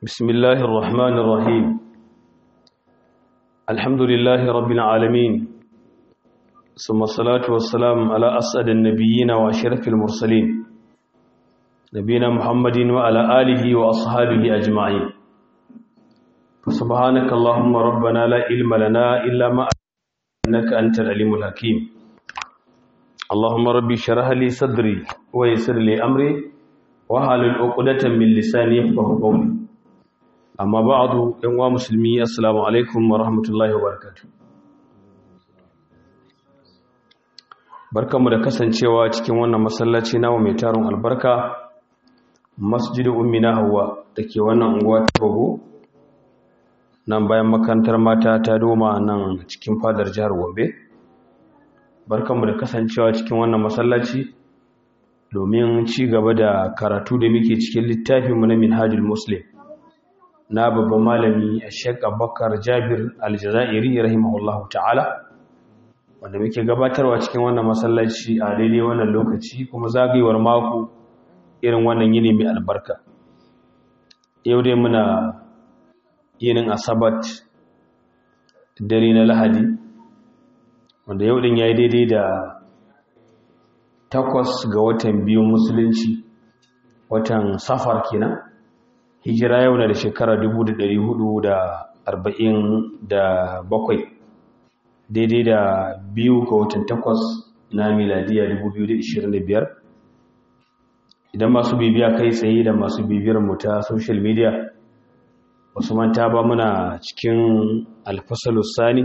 بسم الله الرحمن الرحيم الحمد لله رب العالمين ثم الصلاة والسلام على أسعد النبيين وأشرف المرسلين نبينا محمد وعلى آله وأصحابه أجمعين فسبحانك اللهم ربنا لا علم لنا إلا ما إنك أنت العليم الحكيم اللهم ربي شرح لي صدري ويسر لي أمري وحلل عقدة من لساني يفقهوا قولي amma ba'adu ɗan wa musulmi assalamu alaikum wa rahmatullahi wa barakatuh barkamu da kasancewa cikin wannan masallaci nawa mai tarin albarka masjidu ummi na hawa da ke wannan unguwa ta bago nan bayan makarantar mata ta doma nan cikin fadar jihar gombe barkamu da kasancewa cikin wannan masallaci domin ci gaba da karatu da muke cikin littafinmu na minhajul muslim na babban malami a shek abubakar jabir aljazairi rahimahullahu ta'ala wanda muke gabatarwa cikin wannan masallaci a daidai wannan lokaci kuma zagayewar mako irin wannan yini mai albarka yau dai muna yinin asabat dare na lahadi wanda yau din ya yi daidai da takwas ga watan biyu musulunci watan safar kenan hijira yau na da shekara 447 daidai da biyu ga watan takwas na miladiya 2025 idan masu bibiya kai tsaye da masu bibiyar mu ta social media wasu manta ba muna cikin alfasalus sani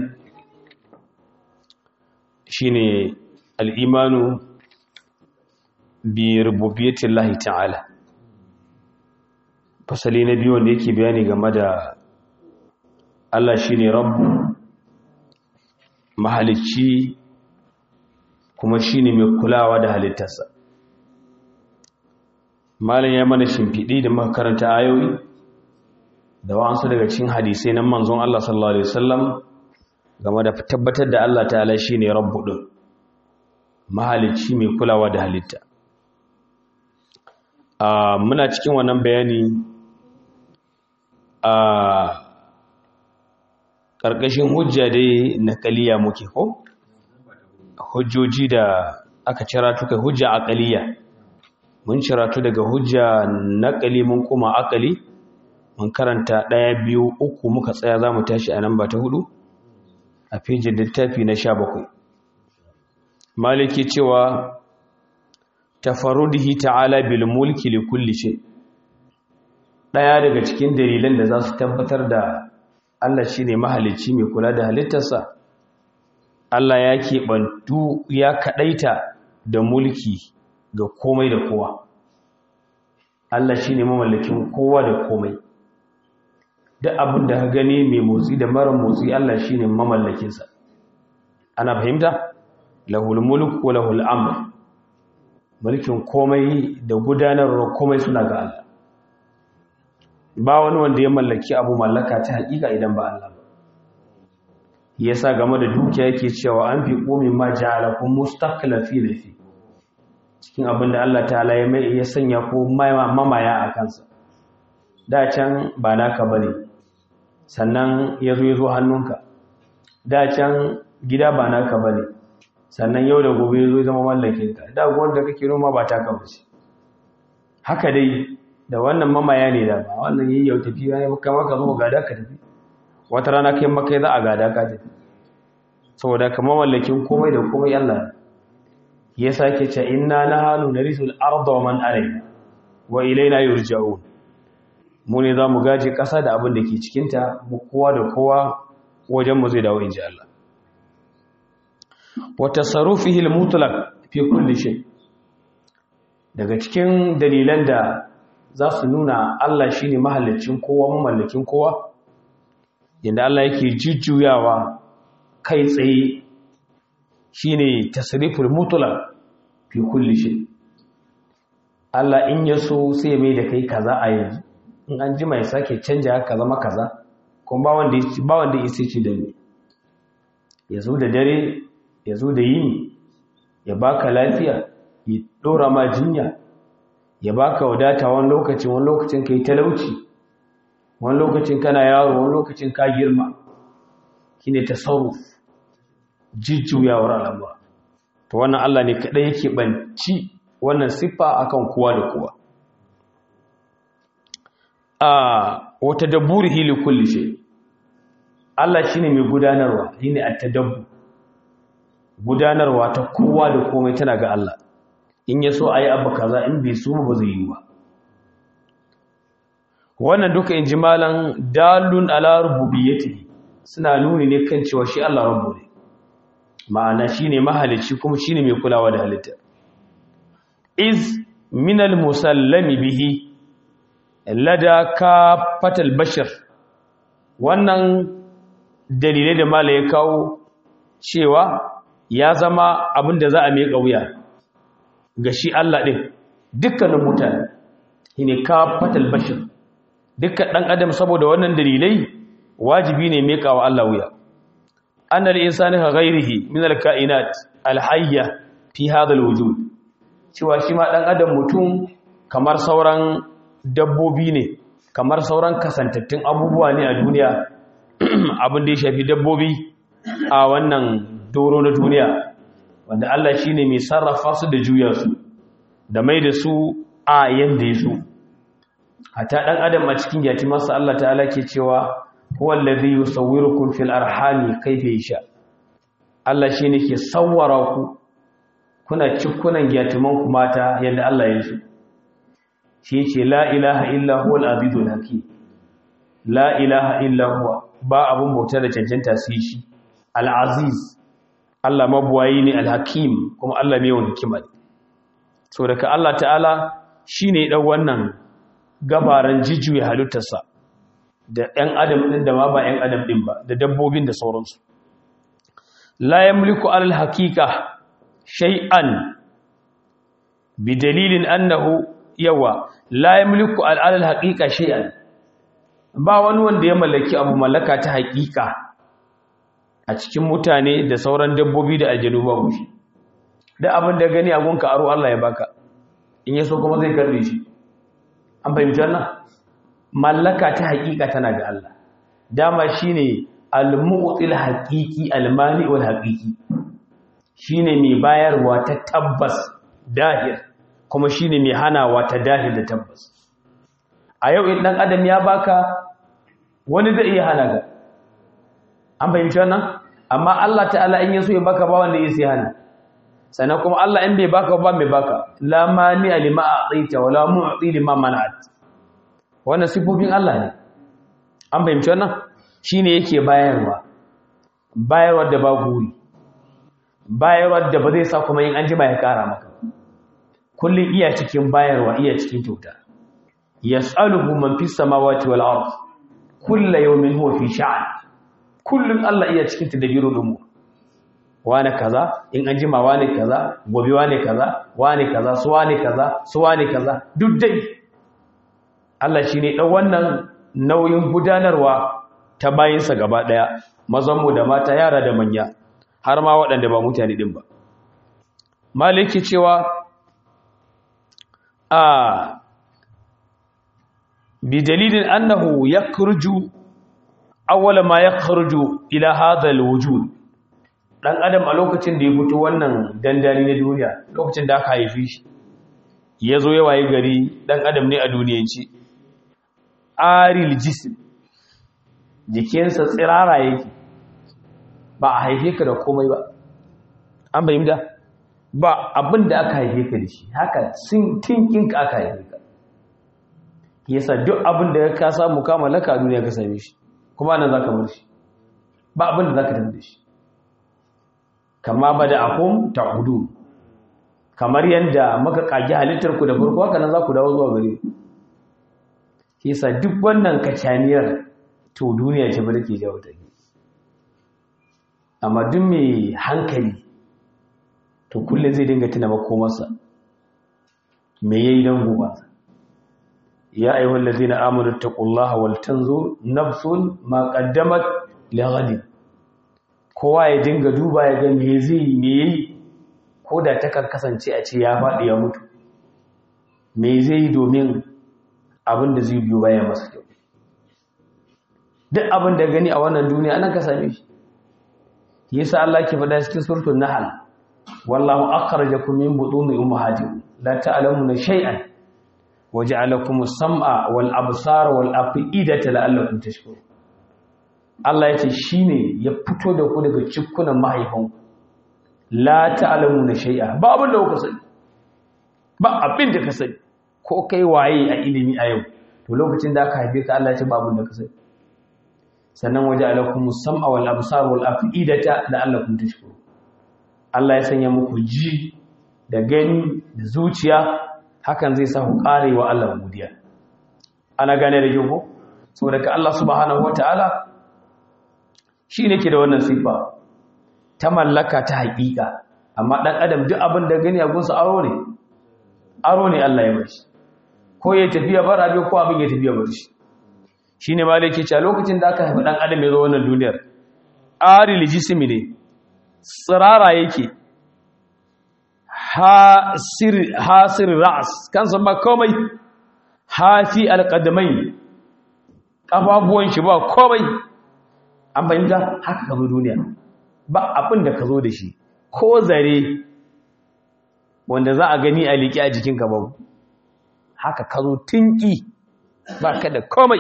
shine al'imanu bi rububiyyatin lahi ta'ala fasali na biyu wanda yake bayani game da Allah shi ne rabu mahalicci kuma shi ne mai kulawa da halittarsa malin ya mana shimfiɗi da makaranta ayoyi da wa'ansu daga cikin hadisai na manzon Allah sallallahu Alaihi wasallam game da tabbatar da Allah ta'ala shi ne rabu ɗin mahalicci mai kulawa da halitta muna cikin wannan bayani a ƙarƙashin hujja dai na ƙaliya muke ko hujjoji da aka ciratu kai hujja a ƙaliya mun ciratu daga hujja na ƙali mun kuma aƙali mun karanta ɗaya biyu uku muka tsaya za mu tashi a nan ba ta hudu a fejin littafi na sha bakwai maliki cewa tafarudihi ta'ala bil mulki li kulli shay' ɗaya daga cikin dalilan da za su tabbatar da Allah shi ne mahalicci mai kula da halittarsa Allah ya keɓantu ya kaɗaita da mulki ga komai da kowa Allah shi ne mamallakin kowa da komai duk abin da gani mai motsi da mara motsi Allah shi ne mamallakinsa ana fahimta lahul mulk wa lahul amr mulkin komai da gudanarwar komai suna ga Allah ba wani wanda ya mallaki abu mallaka ta hakika idan ba Allah ba yasa game da dukiya yake cewa an fi qomi ma ja'alakum mustaqlafi lafi cikin abin da Allah ta'ala ya mai ya sanya ko mamaya a kansa da can ba naka bane sannan yazo yazo hannunka da can gida ba naka bane sannan yau da gobe yazo zama mallakinka da gwanda kake noma ba taka bace haka dai da wannan mamaya ne da ba wannan yi yau tafi ya kama ka zo gada ka tafi wata rana kai makai za a gada ka tafi saboda kama mallakin komai da komai Allah ya sake ce inna nahnu narisul arda wa man alayha wa ilayna yurja'un mu ne zamu gaje kasa da abin da ke cikin ta mu kowa da kowa wajen mu zai dawo inji Allah wa tasarrufihi al-mutlaq fi kulli shay daga cikin dalilan da za su nuna Allah shi ne mahallicin kowa mamallakin kowa yadda Allah yake jujjuyawa kai tsaye shi ne tasirifin mutula fi kulli shi Allah in ya so sai mai da kai kaza a yanzu in an ji mai sake canja ka zama kaza kuma ba wanda ya sai ce da ni ya zo da dare ya zo da yini ya baka lafiya ya ɗora ma jinya ya baka wadata wani lokacin wani lokacin kai talauci wani lokacin kana yaro wani lokacin ka girma shine tasarruf jijjuyawar al'amura to wannan Allah ne kadai yake banci wannan siffa akan kowa da kowa a wata dabburihi li kulli shay Allah shine mai gudanarwa shine at-tadabbur gudanarwa ta kowa da komai tana ga Allah in ya so ayi abu kaza in bai so ba zai yi ba wannan duka injimalan dalun ala rububiyyati suna nuni ne kan cewa shi Allah rabbu ne ma'ana shine mahalici kuma shine mai kulawa da halitta iz min al-musallami bihi lada ka fatal bashar wannan dalilai da mala ya kawo cewa ya zama abin da za a mai wuya ga shi Allah ɗin dukkanin mutane shine ka fatal bashar dukkan ɗan adam saboda wannan dalilai wajibi ne mai kawo Allah wuya an al-insani ka ghairihi min al-kainat al-hayya fi hadha al-wujud cewa shi ma ɗan adam mutum kamar sauran dabbobi ne kamar sauran kasantattun abubuwa ne a duniya abin da ya shafi dabbobi a wannan doro na duniya wanda Allah shi ne mai sarrafa su da juya su da mai da su a yadda ya so hata ɗan adam a cikin yati masa Allah ta'ala ke cewa wallazi yusawwirukum fil arhami kayfa yasha Allah shi ne ke sawwara ku kuna cikunan yatiman ku mata yadda Allah ya so shi ce la ilaha illa huwa al-azizul hakim la ilaha illa huwa ba abun bauta da cancanta sai shi al-aziz Allah mabuwayi ne al-hakim kuma Allah mai yawan hikima ne so daga Allah ta'ala shine dan wannan gabaran jijuye halittarsa da ɗan adam ɗin da ma ba ɗan adam ɗin ba da dabbobin da sauransu la yamliku al-haqiqa shay'an bi dalilin annahu yawa la yamliku al'adal haqiqa shay'an ba wani wanda ya mallaki abu mallaka ta haqiqa a cikin mutane da sauran dabbobi da aljanu babu shi da abin da gani agunka aro Allah ya baka in yaso kuma zai karbe shi an fahimci wannan mallaka ta haqiqa tana ga Allah dama shine al-mu'til haqiqi al-mani wal haqiqi shine mai bayarwa ta tabbas dahir kuma shine mai hanawa ta dahil da tabbas a yau in dan adam ya baka wani zai iya hana ka an fahimci wannan amma Allah ta'ala in yaso ya baka ba wanda yake hana sannan kuma Allah in bai baka ba mai baka la mani lima a'taita wala mu'ti lima mana'at wannan sifofin Allah ne an fahimci wannan shine yake bayarwa bayarwa da ba guri bayarwa da ba zai sa kuma yin an jima ya kara maka kullum iya cikin bayarwa iya cikin kyauta yas'aluhu man fis samawati wal ard kullu yawmin huwa fi sha'an kullum Allah iya cikin tadabiru dumu wane kaza in an jima wane kaza gobe wane kaza wane kaza su wane kaza su wane kaza duk dai Allah shine dan wannan nauyin gudanarwa ta bayinsa gaba daya mazan mu da mata yara da manya har ma waɗanda ba mutane din ba maliki cewa a bidalilin annahu yakhruju awwala ma yakhruju ila hadha alwujud dan adam a lokacin da ya fito wannan dandali na duniya lokacin da aka haife shi yazo ya waye gari dan adam ne a duniyanci aril jism jikinsa tsirara yake ba a haife ka da komai ba an bayyana ba abin da aka haife ka da shi haka sun tinkinka aka haife ka yasa duk abin da ka samu ka mallaka a duniya ka same shi kuma nan zaka bar shi ba abin da zaka tafi da shi kama bada akum ta'udu kamar yanda muka kage halittar ku da farko haka nan za ku dawo zuwa gare yasa duk wannan kacaniyar to duniya ce ba take jawo ta amma duk mai hankali to kullum zai dinga tuna makomarsa me yayi dan gobe ya ayyuhal ladzina amanu taqullaha wal tanzur nafsun ma qaddamat li ghadin kowa ya dinga duba ya ga me zai me yayi ko da ta kan kasance a ce ya faɗi ya mutu me zai yi domin abin da zai biyo baya masa kyau duk abin da gani a wannan duniya nan ka same shi yasa Allah ke faɗa cikin suratul nahl wallahu akhrajakum min butuni ummahatikum la ta'lamuna shay'an waja'alakum as-sam'a wal absara wal af'idata la'allakum tashkurun Allah yace shine ya fito da ku daga cikkunan mahaifanku la ta'lamuna shay'a ba abin da kuka sani ba abin da ka sani ko kai waye a ilimi a yau to lokacin da aka haife ka Allah ya ce ba abin da ka sani sannan waje alakum sam'a wal absar wal afidata la'allakum tashkurun Allah ya sanya muku ji da gani da zuciya hakan zai sa ku kare wa Allah godiya ana gane da yau saboda ka Allah subhanahu wataala shi ne ke da wannan sifa ta mallaka ta haƙiƙa amma ɗan adam duk abin da gani a gunsa aro ne aro ne Allah ya bashi ko ya tafiya bar abin ko abin ya tafiya bar shi shi ne malaki ce a lokacin da aka haifi ɗan adam ya zo wannan duniyar ari lijisimi ne tsirara yake hasir ra'as kansa ba komai hafi alƙadamai ƙafafuwan shi ba komai an fahimta haka ka zo duniya ba abin da ka zo da shi ko zare wanda za a gani a liƙi a jikinka ba haka ka zo tunki ba ka da komai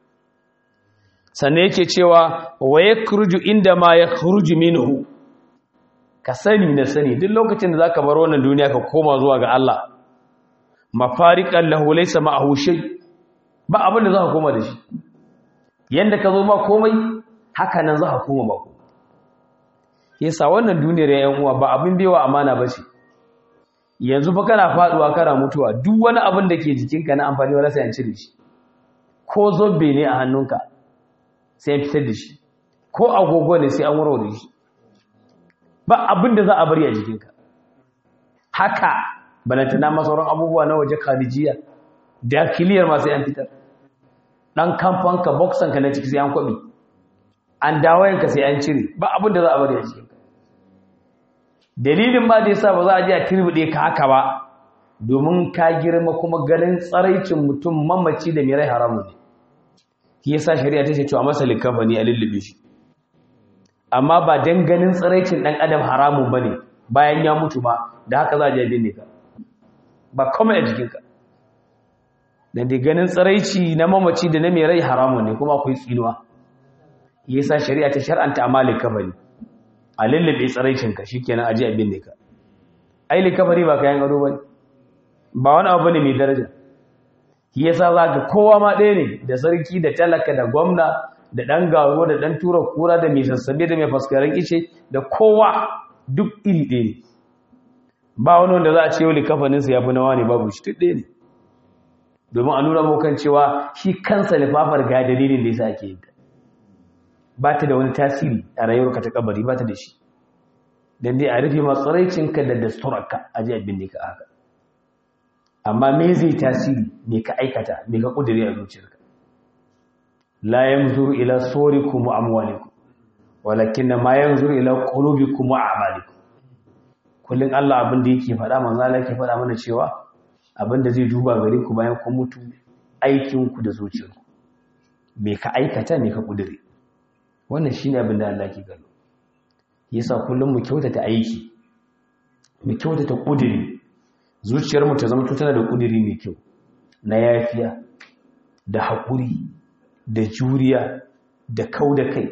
sannan yake cewa wa ya kurju inda ma ya kurju minhu ka sani na sani duk lokacin da za ka bar wannan duniya ka koma zuwa ga Allah mafariƙan lahu laysa ma'ahu shay ba abin da za ka koma da shi yanda ka zo ba komai haka nan za ka koma ba komai yasa wannan duniyar yayin uwa ba abin bewa amana ba ce yanzu fa kana faduwa kana mutuwa duk wani abin da ke jikinka na amfani wala sai an cire shi ko zobe ne a hannunka sai an fitar da shi ko agogo ne sai an warware shi ba abin da za a bari a jikinka haka balantana masauran abubuwa na waje kharijiya dakiliyar ma sai an fitar dan kamfanka boxanka na ciki sai an kwabi an dawayenka sai an cire ba abin da za a bari a cikinka dalilin ba da yasa ba za a je a turbude ka haka ba domin ka girma kuma ganin tsaraicin mutum mamaci da mai rai haramun ne shi yasa shari'a ta ce cewa masa likafa ne a lullube shi amma ba dan ganin tsaraicin dan adam haramun bane bayan ya mutu ba da haka za a je binne ka ba kuma a jikinka dan da ganin tsaraici na mamaci da na mai rai haramun ne kuma akwai tsinuwa yasa shari'a ta shar'anta amalin kabari a lullube tsaraicinka shikenan aje a binne ka ai likabari ba kayan ado bane ba wani abu ne mai daraja yasa zaka kowa ma ɗaya ne da sarki da talaka da gwamna da ɗan garo da ɗan tura kura da mai sassabe da mai faskarin ice da kowa duk iri ɗaya ne ba wani wanda za a ce yau likafaninsa ya fi nawa ne babu shi duk ɗaya ne domin a nuna mukan cewa shi kansa lifafar ga dalilin da yasa ake yin ta ba ta da wani tasiri a rayuwarka ta kabari ba ta da shi don dai a rufe matsaraicinka da dasturarka a ji abin da ka haka amma me zai tasiri me ka aikata me ka kudure a zuciyarka la yanzuru ila sorikum wa amwalikum walakin ma yanzuru ila qulubikum wa a'malikum kullun Allah abin da yake faɗa manzo Allah yake faɗa mana cewa abin da zai duba gare ku bayan kun mutu aikin ku da zuciyarku me ka aikata me ka kudure wannan shine abin da Allah ke gano yasa kullum mu kyautata aiki mu kyautata kudiri zuciyarmu ta zama tana da kudiri mai kyau na yafiya da haƙuri da juriya da kau da kai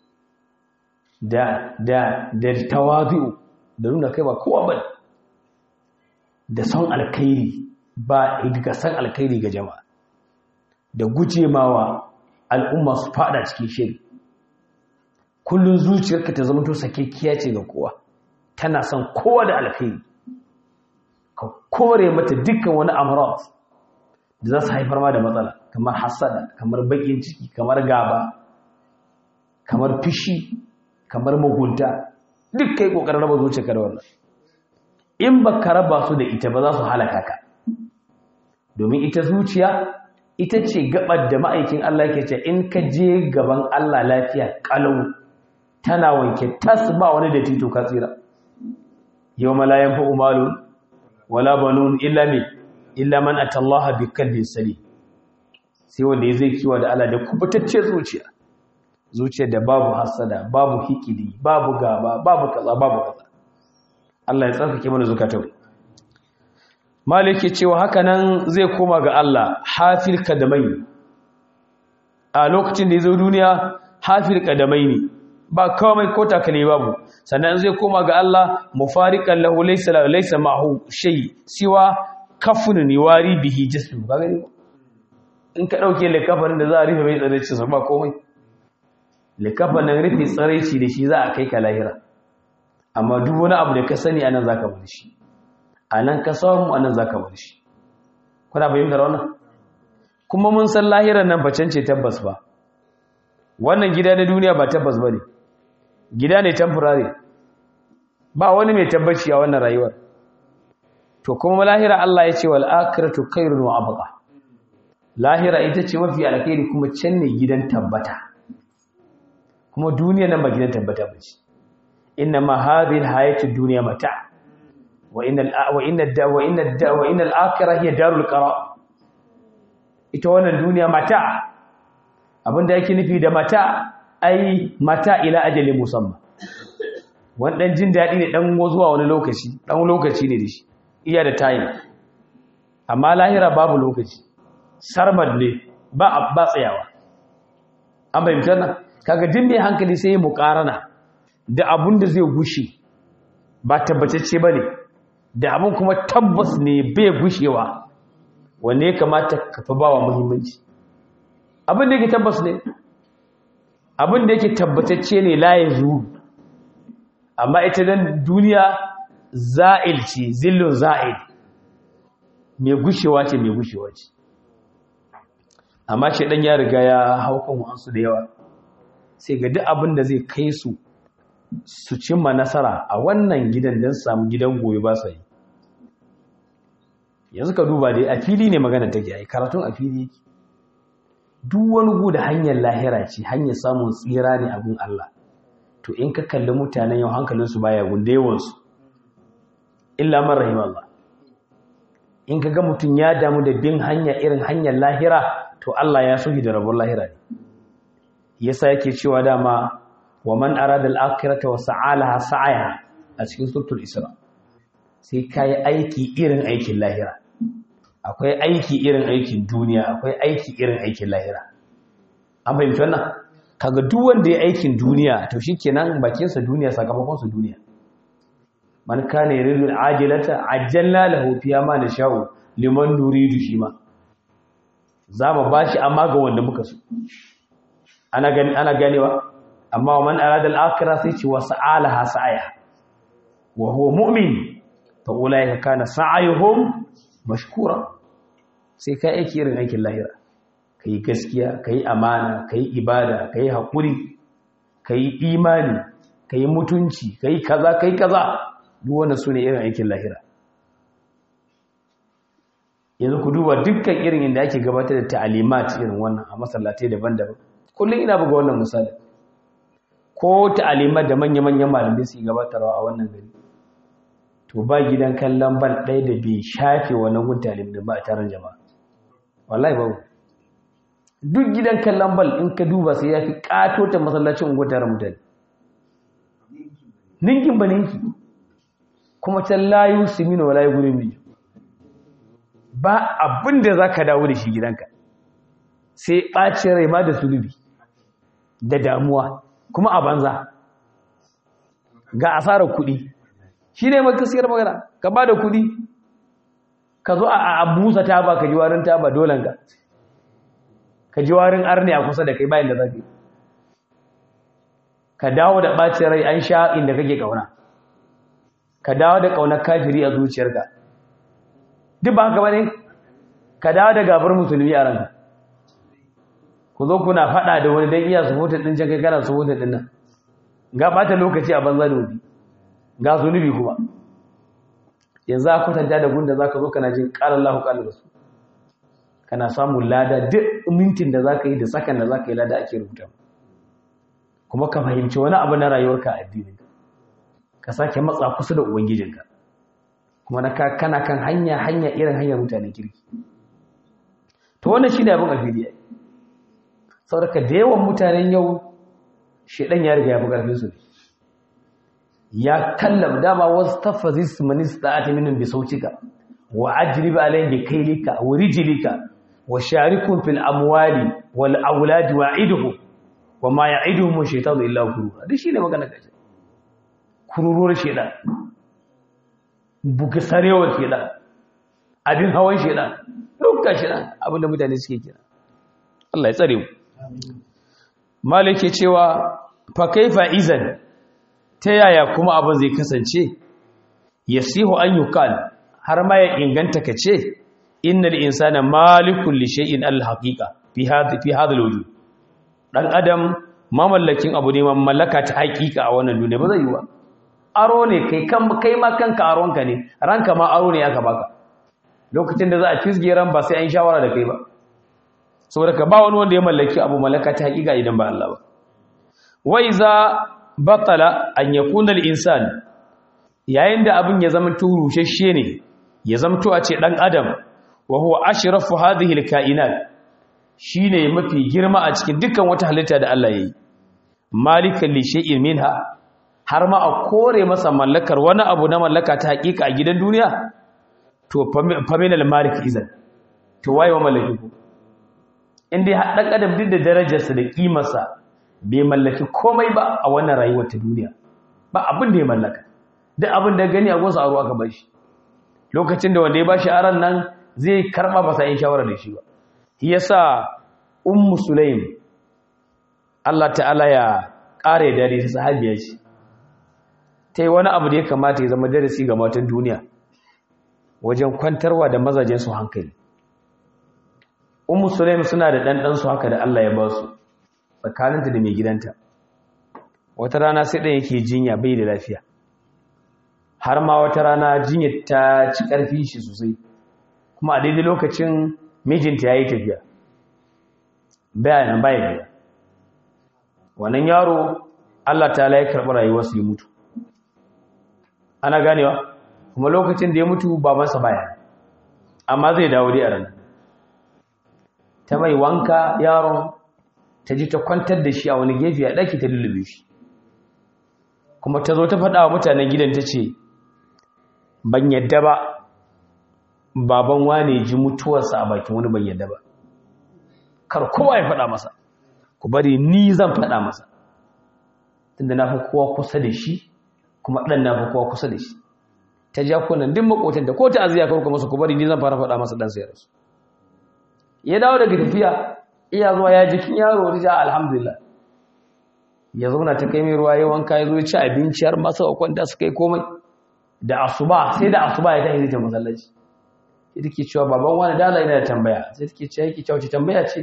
da da da tawazu da nuna kai ba kowa ba da son alkhairi ba ga san alkhairi ga jama'a da gujemawa al'umma su fada cikin shiri kullun zuciyarka ta zama to sakekkiya ce ga kowa tana son kowa da alkhairi ka kore mata dukkan wani amrat da za su haifar ma da matsala kamar hasada kamar bakin ciki kamar gaba kamar fishi kamar mugunta duk kai kokarin raba zuciyarka da wannan in baka raba su da ita ba za su halaka ka domin ita zuciya ita ce gabar da ma'aikin Allah ke ce in ka je gaban Allah lafiya kalau tana wanke tas ba wani da tito ka tsira yau malayan fa umaru wala banun illa mi illa man atallaha bi qalbin salim sai wanda ya zai kiwa da Allah da kubutacce zuciya zuciyar da babu hasada babu hikidi babu gaba babu kaza babu kaza Allah ya tsarkake mana zukatan malike cewa haka nan zai koma ga Allah hafil kadamai a lokacin da ya zo duniya hafil kadamai ne ba kawai ko takale babu sannan zai koma ga Allah mufariqan lahu laysa laysa ma'hu shay siwa kafun niwari bihi jismu ba gani in ka dauke likafarin da za a rufe mai tsareci sa ba komai likafarin rufe tsareci da shi za a kai ka lahira amma duk wani abu da ka sani anan zaka bar shi anan ka samu anan zaka bar shi kuna fahimtar wannan kuma mun san lahiran nan bacen ce tabbas ba wannan gida na duniya ba tabbas ba ne gida ne temporary ba wani mai tabbaci a wannan rayuwar to kuma lahira Allah ya ce wal akhiratu khairun wa abqa lahira ita ce mafi alkhairi kuma can ne gidan tabbata kuma duniya nan ba gidan tabbata ba ce inna ma hadhihi alhayatu dunya mata wa inna wa inna wa inna wa inna al-akhirah hiya darul qarar ita wannan duniya mata abinda yake nufi da mata ai mata ila ajalin musamman wannan jin daɗi ne ɗan zuwa wani lokaci ɗan lokaci ne da shi iya da tayin amma lahira babu lokaci sarmad ne ba ba tsayawa an bayyanta nan kaga din mai hankali sai ya muƙarana da abun da zai gushe ba tabbatacce ba ne da abun kuma tabbas ne bai gushewa wanne ya kamata ka fi bawa muhimmanci abin da yake tabbas ne abin da yake tabbatacce ne la yanzu amma ita dan duniya za'il ce zillun za'il mai gushewa ce mai gushewa ce amma shi dan ya riga ya hau kan wasu da yawa sai ga duk abin da zai kai su su cimma nasara a wannan gidan don samu gidan goyi ba sa yi yanzu ka duba dai a fili ne magana take ai karatun a fili yake duk wani gu da hanyar lahira ce hanyar samun tsira ne abin Allah to in ka kalli mutanen yau hankalinsu baya gunda yawansu illa man rahim Allah in ka ga mutum ya damu da bin hanya irin hanyar lahira to Allah ya sohi da rabon lahira ne yasa yake cewa dama wa man arada al-akhirata wa sa'alaha sa'aha a cikin suratul isra sai kai aiki irin aikin lahira akwai aiki irin aikin duniya akwai aiki irin aikin lahira an fahimci wannan kaga duk wanda ya aikin duniya to shikenan bakinsa duniya sakamakon su duniya man kana yuridu al-ajilata ajjalna lahu fiha ma nasha'u liman nuridu shima za mu bashi amma ga wanda muka so ana gani ana ganewa amma man arada al-akhirah sai ce wa sa'alaha sa'aya wa huwa mu'min fa ulaika kana sa'ayuhum mashkura sai ka aiki irin aikin lahira ka yi gaskiya ka yi amana ka yi ibada ka yi haƙuri ka yi imani ka yi mutunci ka yi kaza ka yi kaza duk wanda su ne irin aikin lahira yanzu ku duba dukkan irin inda ake gabatar da ta'alimat irin wannan a masallatai daban-daban kullum ina buga wannan misali ko ta'alimat da manya-manyan malamai su gabatarwa a wannan gari to ba gidan kallon ban ɗaya da bai shafe wannan gun talim da ba a taron jama'a wallahi babu duk gidan kallon bal in ka duba sai ya fi ƙato ta masallacin unguwar taron mutane ninkin ba ninki kuma can layu simino wa layu gurin biyu ba abin da za ka dawo da shi gidanka sai ɓacin rai ma da sulubi da damuwa kuma a banza ga asarar kuɗi shi ne makasiyar magana ka ba da kuɗi ka zo a busa taba ka ji warin taba dolanka ka ji warin arni a kusa da kai bayan da zafi ka dawo da ɓacin rai an sha inda kake ƙauna ka dawo da ƙaunar kafiri a zuciyarka duk ba haka ba ne ka dawo da gabar musulmi a ranka ku zo kuna faɗa da wani don iya su ɗin can kai kana su ɗin nan ga ɓata lokaci a banza da wuri ga zunubi kuma yanzu a kwatanta da gunda za ka zo kana jin ƙarar lahu ƙalar da su kana samun lada duk mintin da za ka yi da sakan da za ka yi lada ake rubuta kuma ka fahimci wani abu na rayuwarka a addinin ka sake matsa kusa da ubangijinka kuma na kana kan hanya hanya irin hanyar mutanen kirki to wannan shine abin alfidi saboda da yawan mutanen yau shedan ya riga ya fi karfin su ya kallam dama wasu tafazis manista ati minin bi sautika wa ajrib alayhim bi kaylika wa rijlika wa sharikum fil amwali wal auladi wa'iduhu wa ma ya'iduhum shaytanu illa ghurura duk shine magana kace kururuwar shedan buga sarewar shedan abin hawan shedan dukkan shedan abinda mutane suke kira Allah ya tsare mu malike cewa fa kaifa izan ta yaya kuma abin zai kasance yasihu an yuqal har ma ya inganta kace innal insana malikul li shay'in al haqiqa fi hadhi fi hadha al wujud dan adam mamallakin abu ne mallaka ta haqiqa a wannan duniya ba zai yi ba aro ne kai kan kai ma kanka aronka ne ranka ma aro ne aka baka lokacin da za a fisge ran ba sai an shawara da kai ba saboda ka ba wani wanda ya mallaki abu mallaka ta haqiqa idan ba Allah ba wa iza batala an yakuna al insan yayin da abin ya zama turushashe ne ya zamto a ce dan adam wa huwa ashrafu hadhihi alkainat shine mafi girma a cikin dukkan wata halitta da Allah yayi malikan li shay'in minha har ma a kore masa mallakar wani abu na mallaka ta hakika a gidan duniya to faminal malik izan to waye wa mallaki ku indai dan adam duk da darajarsa da kimarsa bai mallaki komai ba a wannan rayuwar ta duniya ba abin da ya mallaka duk abin da gani a gonsa aro aka bashi lokacin da wanda ya bashi aran nan zai karba ba sai shawara da shi ba shi yasa ummu sulaim Allah ta'ala ya kare dare ta sahabiya ce ta yi wani abu da ya kamata ya zama darasi ga matan duniya wajen kwantarwa da mazajen su hankali ummu sulaim suna da ɗanɗan su haka da Allah ya ba su tsakaninta da mai gidanta wata rana sai ɗan yake jinya bai da lafiya har ma wata rana jinyar ta ci ƙarfi shi sosai kuma a daidai lokacin mijinta ya yi tafiya bayanan bayan gida wannan yaro Allah ta ya karɓi rayuwarsu ya mutu ana ganewa kuma lokacin da ya mutu babansa baya amma zai dawo dai a ranar ta mai wanka yaron ta ji ta kwantar da shi a wani gefe a ɗaki ta lullube shi kuma ta zo ta faɗa wa mutanen gidan ta ce ban yadda ba baban wane ji mutuwarsa a bakin wani ban yadda ba kar kowa ya faɗa masa ku bari ni zan faɗa masa tunda na fi kowa kusa da shi kuma ɗan na fi kowa kusa da shi ta ja kunan duk makotan da ko ta aziya karku masa ku bari ni zan fara faɗa masa ɗan sayar su ya dawo daga tafiya iya zuwa ya jikin yaro rija alhamdulillah ya zauna ta kai mai ruwa ya wanka ya zo ya ci abinci har masu kwanta su kai komai da asuba sai da asuba ya tafi ta masallaci sai take cewa baban wani dala yana da tambaya sai take cewa yake cewa tambaya ce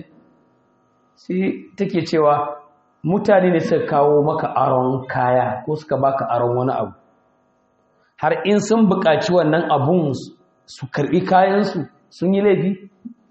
sai take cewa mutane ne suka kawo maka aron kaya ko suka baka aron wani abu har in sun buƙaci wannan abun su karɓi kayansu sun yi laifi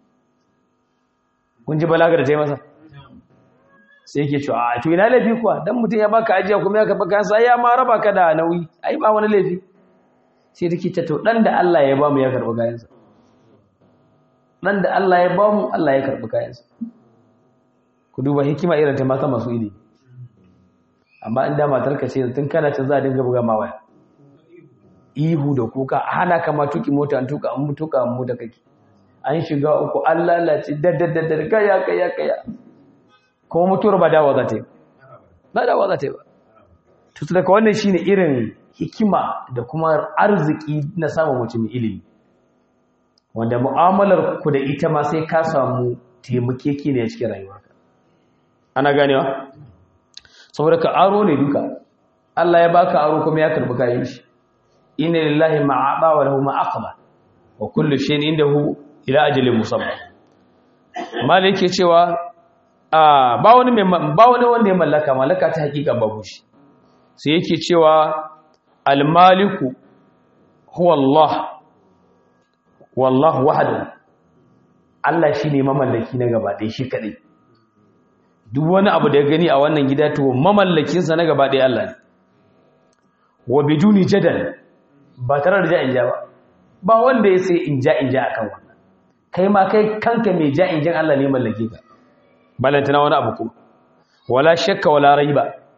kun ji balaga da ta yi masa sai yake cewa a to ina laifi kuwa dan mutum ya baka ajiya kuma ya karɓi kayansa ya ma raba ka da nauyi ai ba wani laifi sai take ta to dan da Allah ya ba mu ya karɓi kayansa dan da Allah ya ba mu Allah ya karɓi kayansa ku duba hikima irin ta mata masu ilimi amma in da matarka ce tun kana can za a dinga buga ma waya ihu da kuka hana kama tuki mota an tuka an tuka an mota kake an shiga uku an lalace daddaddaddar kaya kaya kaya kuma mutuwar ba dawa za ta yi ba dawa za ta yi ba tutu daga wannan shine irin hikima da kuma arziki na samun mutum ilimi wanda mu'amalar ku da ita ma sai ka samu taimakeki ne a cikin rayuwarka ana ganewa saboda ka aro ne duka Allah ya baka aro kuma ya karbi kayan shi inna lillahi ma ata wa lahu ma aqba wa kullu shay'in indahu ila ajalin musamma malai yake cewa a ba wani mai ba wani wanda ya mallaka mallaka ta hakika babu shi sai yake cewa al maliku huwa Allah wallahu wahdahu Allah shine mamallaki na gaba ɗaya shi kadai duk wani abu da ya gani a wannan gida to mamallakinsa na gaba ɗaya Allah ne wa biduni jadal ba tare da ja'in ja ba ba wanda ya sai in ja in ja akan wannan kai ma kai kanka mai ja'in jan Allah ne mallake ka balantana wani abu kuma wala shakka wala raiba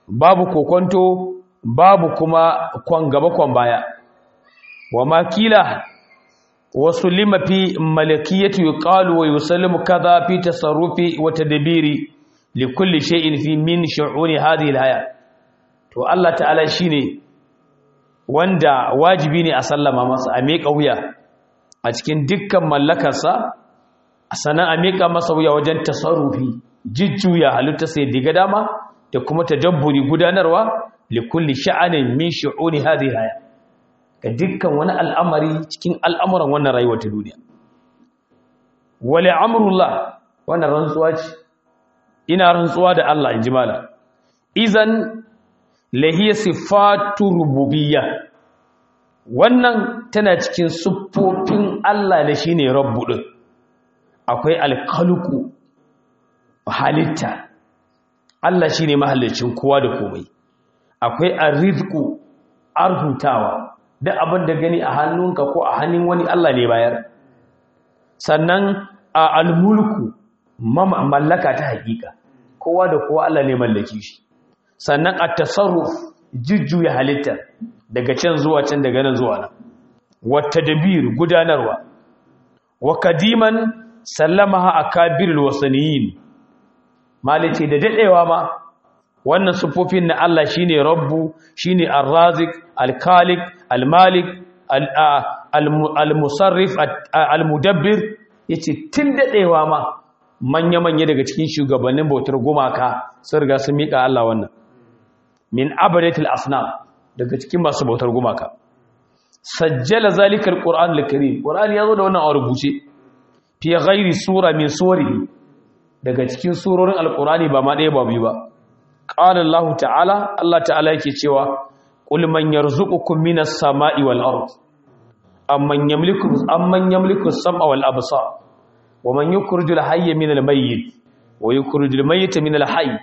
babu kokonto babu kuma kwan gaba kwan baya wa makila wasu lima fi malakiyatu yuqalu wa yusallimu kaza fi tasarrufi wa tadbiri li kulli shay'in fi min shu'uni hadhihi al-haya to Allah ta'ala shine wanda wajibi ne a sallama masa a miƙa wuya a cikin dukkan mallakarsa sannan a miƙa masa wuya wajen tasarrufi jujjuya halitta sai diga dama da kuma tadabburi gudanarwa li kulli sha'anin min shu'uni hadhihi al-haya ga dukkan wani al'amari cikin al'amuran wannan rayuwar ta duniya wale amurullah wannan rantsuwa ce ina rantsuwa da Allah in ji mala izan lahiya sifatu rububiyya wannan tana cikin siffofin Allah da shi ne rabbu ɗin akwai alkalku halitta Allah shi ne mahallicin kowa da komai akwai arrizku arhutawa duk abin da gani a hannunka ko a hannun wani Allah ne bayar sannan a almulku mallaka ta hakika kowa da kowa Allah ne mallaki shi sannan a tasarruf jujjuya halitta daga can zuwa can daga nan zuwa nan wata dabir gudanarwa wa kadiman sallamaha akabirul wasaniyin malice da dadewa ma wannan sufofin na Allah shine rabbu shine ar-razik al-khaliq al-malik al-musarrif al-mudabbir yace tun dadewa ma manya manya daga cikin shugabannin bautar gumaka sun riga sun mika Allah wannan min abadatil asnam daga cikin masu bautar gumaka sajjala zalika al-qur'an al-karim qur'an yazo da wannan a rubuce fi ghairi sura min surihi daga cikin surorin al-qur'ani ba ma ɗaya ba biyu ba qala Allah ta'ala Allah ta'ala yake cewa qul man yarzuqukum minas sama'i wal ard amman yamliku amman yamliku as-sam'a wal absar wa man yukhrijul hayya minal mayyit wa yukhrijul mayyita minal hayy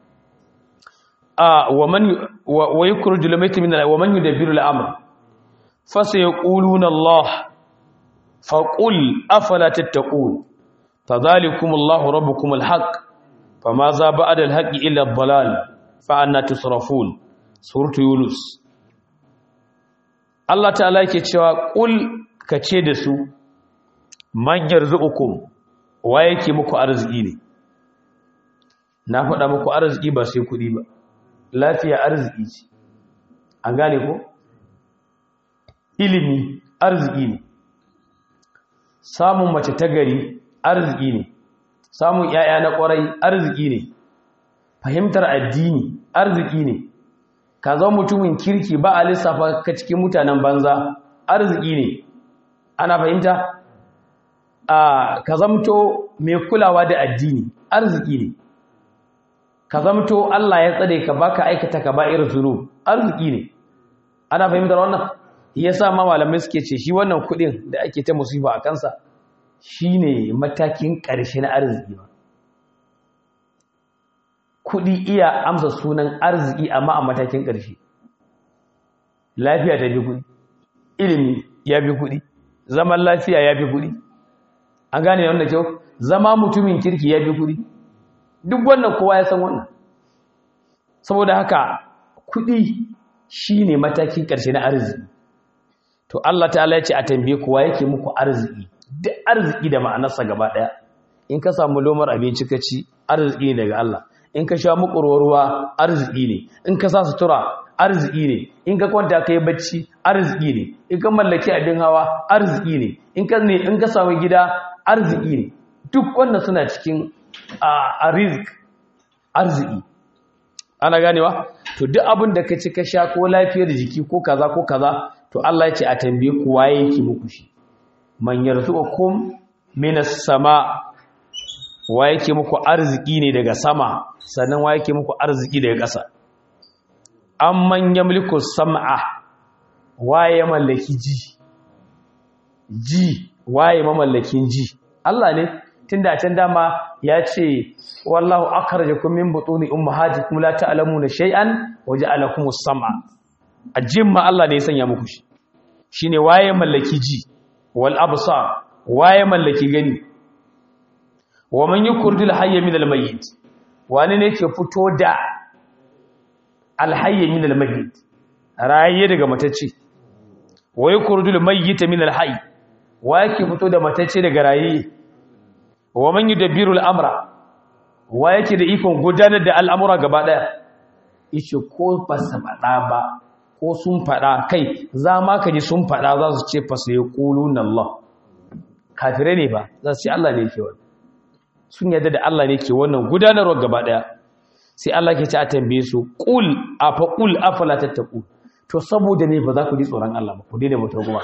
a wa man wa yukhrijul mayyita minal wa man yudabbiru al-amr fasayaquluna Allah faqul afala tattaqun fadhalikum Allahu rabbukum al-haqq fama za ba'da al-haqqi illa ad-dalal fa anna tusrafun suratu yunus Allah ta'ala yake cewa qul kace da su man yarzuqukum wa yake muku arziki ne na faɗa muku arziki ba sai kuɗi ba lafiya arziki ce an gane ko ilimi arziki ne samun mace ta gari arziki ne samun 'ya'ya na ƙwarai arziki ne fahimtar addini arziki ne ka zo mutumin kirki ba a lissafa ka cikin mutanen banza arziki ne ana fahimta a ka zamto mai kulawa da addini arziki ne ka zamto Allah ya tsare ka baka aikata ka ba irin zunub arziki ne ana fahimtar wannan yasa ma malamai suke ce shi wannan kudin da ake ta musiba a kansa shine matakin ƙarshe na arziki ba kudi iya amsa sunan arziki amma a matakin ƙarshe lafiya ta bi kudi ilimi ya bi kudi zaman lafiya ya bi kudi an gane wanda kyau zama mutumin kirki ya bi kudi duk wannan kowa ya san wannan saboda haka kudi shine matakin ƙarshe na arziki to Allah ta'ala ya ce a tambaye kowa yake muku arziki duk arziki da ma'anarsa gaba ɗaya in ka samu lomar abinci ka ci arziki ne daga Allah in ka sha mukurwar ruwa arziki ne in ka sa sutura arziki ne in ka kwanta kai bacci arziki ne in ka mallaki abin hawa arziki ne in ka ne in ka samu gida arziki ne duk wannan suna cikin a rizq arziki ana ganewa to duk abin da ka ci ka sha ko lafiyar jiki ko kaza ko kaza to Allah ya ce a tambaye ku waye yake muku shi man yarzuqukum minas sama wa yake muku arziki ne daga sama sannan wa yake muku arziki daga ƙasa amman yamliku sam'a waye mallaki ji ji waye mamallakin ji Allah ne tunda a can dama ya ce wallahu akhrajakum min butuni ummahatikum la ta'lamuna shay'an waja'alakumus sam'a ajimma Allah ne ya sanya muku shi shine waye mallaki ji wal absar waye mallaki gani wa man yukurdil hayya min al mayyit wani ne ke fito da alhayy min almayyit raye daga matacce wa yukhrijul mayyita min alhayy wa yake fito da matacce daga raye wa man yudabbiru al'amra wa yake da ikon gudanar da al'amura gaba daya yace ko ba su faɗa ba ko sun faɗa kai za ma ka ji sun faɗa za su ce fa sai quluna Allah kafirai ne ba za su ce Allah ne ke wannan sun yarda da Allah ne ke wannan gudanarwa gaba daya sai Allah ke ci a tambaye su qul afa qul afala tattaqu to saboda ne ba za ku ji tsoron Allah ba ku daina mutar kuma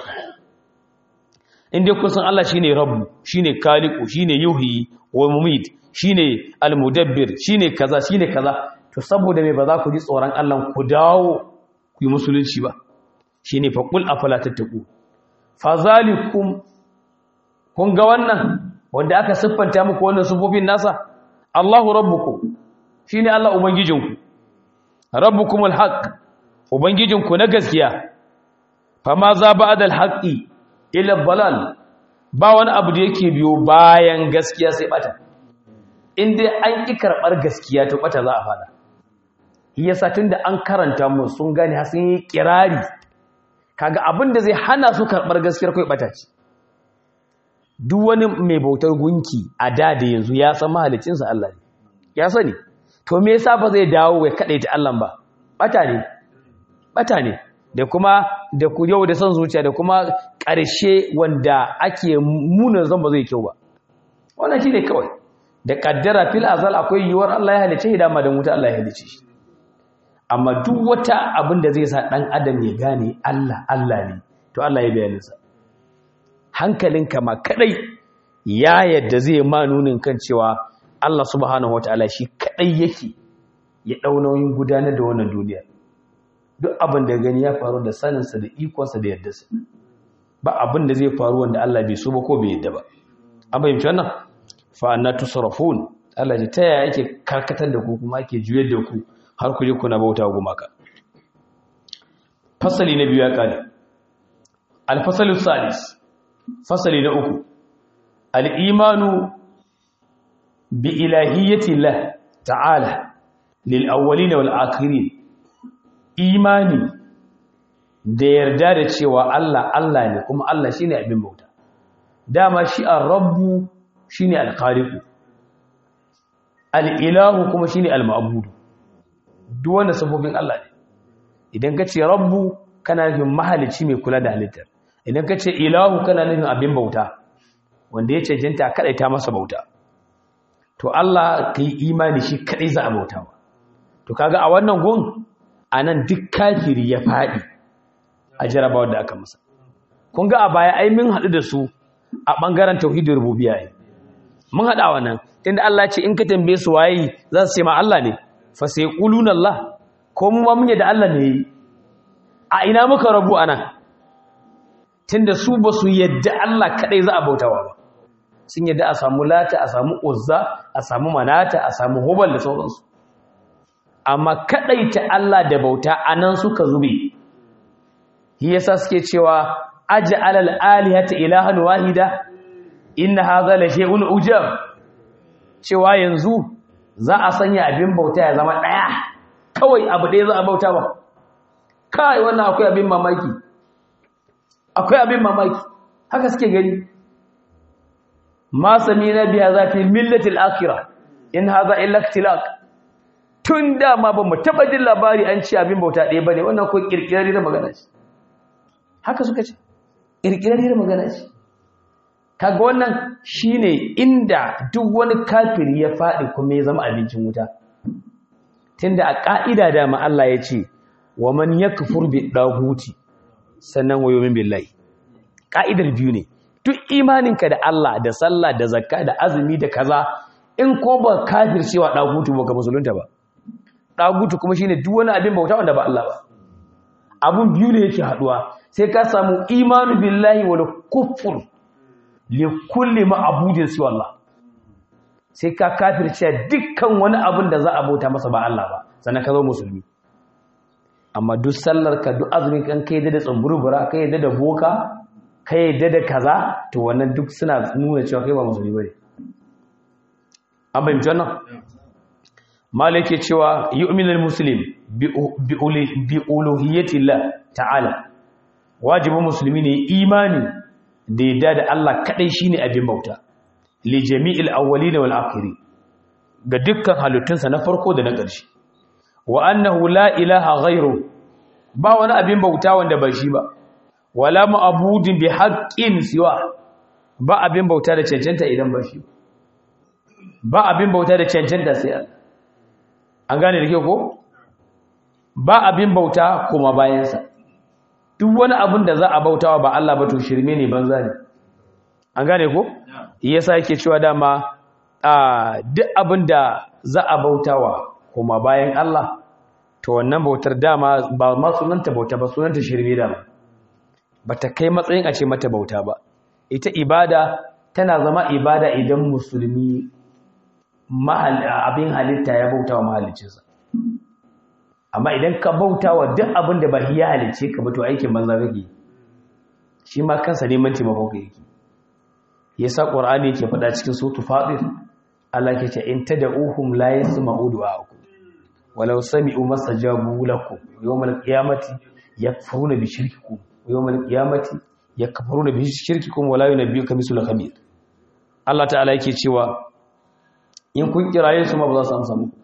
in dai kun san Allah shine rabbu shine khaliqu shine yuhyi wa mumit shine almudabbir shine kaza shine kaza to saboda me ba za ku ji tsoron Allah ku dawo ku yi musulunci ba shine fa qul afala tattaqu fazalikum kun ga wannan wanda aka siffanta muku wannan sufofin nasa Allahu rabbukum shine Allah ubangijinku rabbukumul haqq ubangijinku na gaskiya fama za ba'da al-haqqi ila dalal ba wani abu da yake biyo bayan gaskiya sai bata in dai an ki karbar gaskiya to bata za a fada yasa tunda an karanta mu sun gane har sun yi kirari kaga abin da zai hana su karbar gaskiyar kai bata ce duk wani mai bautar gunki a da da yanzu ya san mahalicinsa Allah ne ya sani to me yasa ba zai dawo ya kade ta Allah ba bata ne bata ne da kuma da ku yau da son zuciya da kuma ƙarshe wanda ake munar zan ba zai kyau ba wannan shine kawai da kaddara fil azal akwai yiwuwar Allah ya halice da ma da wuta Allah ya halice shi amma duk wata abin da zai sa dan adam ya gane Allah Allah ne to Allah ya bayyana sa hankalinka ma kadai ya yadda zai ma nunin kan cewa Allah subhanahu wataala shi kadai yake ya dau nauyin gudanar da wannan duniya duk abin da gani ya faru da saninsa da ikonsa da yadda sa ba abin da zai faru wanda Allah bai so ba ko bai yadda ba an fahimci wannan fa anna tusrafun Allah ji ta yaya yake karkatar da ku kuma ake juyar da ku har ku je kuna bauta gumaka fasali na biyu ya kare al-fasalu salis fasali na uku al'imanu bi ilahiyyati Allah ta'ala lil'awwalina wal'akiri imani da yarda da cewa Allah Allah ne kuma Allah shi ne abin bauta dama shi a rabbu shi ne alƙariku al'ilahu kuma shi ne al-ma'abudu duk wanda sabobin Allah ne idan ka ce rabbu kana nufin mahalici mai kula da halittar idan ka ce ilahu kana nufin abin bauta wanda ya cancanta kadai ta masa bauta to Allah ka yi imani shi kadai za a bauta ba to kaga a wannan gun anan duk kafiri ya faɗi a jarabawa da aka masa kun ga a baya ai mun haɗu da su a ɓangaren tauhidin rububiyya ne mun haɗa wannan tunda Allah ce in ka tambaye su waye za su ce ma Allah ne fa sai quluna Allah ko mu ma mun da Allah ne a ina muka rabu anan tunda su ba su yadda Allah kadai za a bautawa ba sun yadda a samu lata a samu uzza a samu manata a samu hubal da sauransu amma kadai ta Allah da bauta anan suka zube shi yasa suke cewa aj'al al-alihata ilahan wahida inna hadha la shay'un ujab cewa yanzu za a sanya abin bauta ya zama daya kawai abu ɗaya za a bauta ba kai wannan akwai abin mamaki akwai abin mamaki haka suke gani ma samina biya za fi millatil akhirah in hadha illa ikhtilaq tun da ma ba mu taba jin labari an ci abin bauta ɗaya bane wannan ko kirkirari da magana ce haka suka ce kirkirari da magana ce kaga wannan shine inda duk wani kafiri ya faɗi kuma ya zama abincin wuta tunda a ka'ida da ma Allah ya ce wa man yakfur bi dahuti sannan wayo min billahi ka'idar biyu ne duk imaninka da Allah da sallah da zakka da azumi da kaza in ko ba kafir cewa dagutu ba ka musulunta ba dagutu kuma shine duk wani abin bauta wanda ba Allah ba abun biyu ne yake haduwa sai ka samu imanu billahi wal kufur li kulli ma'budin siwa Allah sai ka kafirce dukkan wani abin da za a bauta masa ba Allah ba sannan ka zo musulmi amma duk sallar ka duk azumin kan kai da tsumburbura kai da da boka kai da da kaza to wannan duk suna nuna cewa kai ba musulmi bane an bayyana wannan malike cewa yu'minul muslim bi uluhiyyatillah ta'ala wajibin musulmi ne imani da yadda da Allah kadai shine abin bauta li jami'il awwalin wal akhirin ga dukkan halittunsa na farko da na ƙarshe wa annahu la ilaha ghairu ba wani abin bauta wanda ba shi ba wala ma'budin bi haqqin siwa ba abin bauta da cancanta idan ba shi ba abin bauta da cancanta sai Allah an gane da ke ko ba abin bauta kuma bayansa duk wani abin da za a bautawa ba Allah ba to shirme ne banza ne an gane ko yasa yake cewa dama a duk abin da za a bautawa kuma bayan Allah to wannan bautar dama ba ma sunanta bauta ba sunanta shirme dama bata kai matsayin a ce mata bauta ba ita ibada tana zama ibada idan musulmi abin halitta ya bauta wa mahaliccinsa amma idan ka bauta wa duk abin da ba ya halicce ka ba to aikin banza kake shi ma kansa neman taimakon ka yake yasa qur'ani yake faɗa cikin suratul fatir Allah ke ce in tad'uhum la yasma'u du'aakum walau sami'u mastajabu lakum yawmal qiyamati yakfuruna bi shirkikum yawmal qiyamati yakfuruna bi shirkikum wala yunabbiuka mislu khabir Allah ta'ala yake cewa in kun kiraye su ma ba za su amsa muku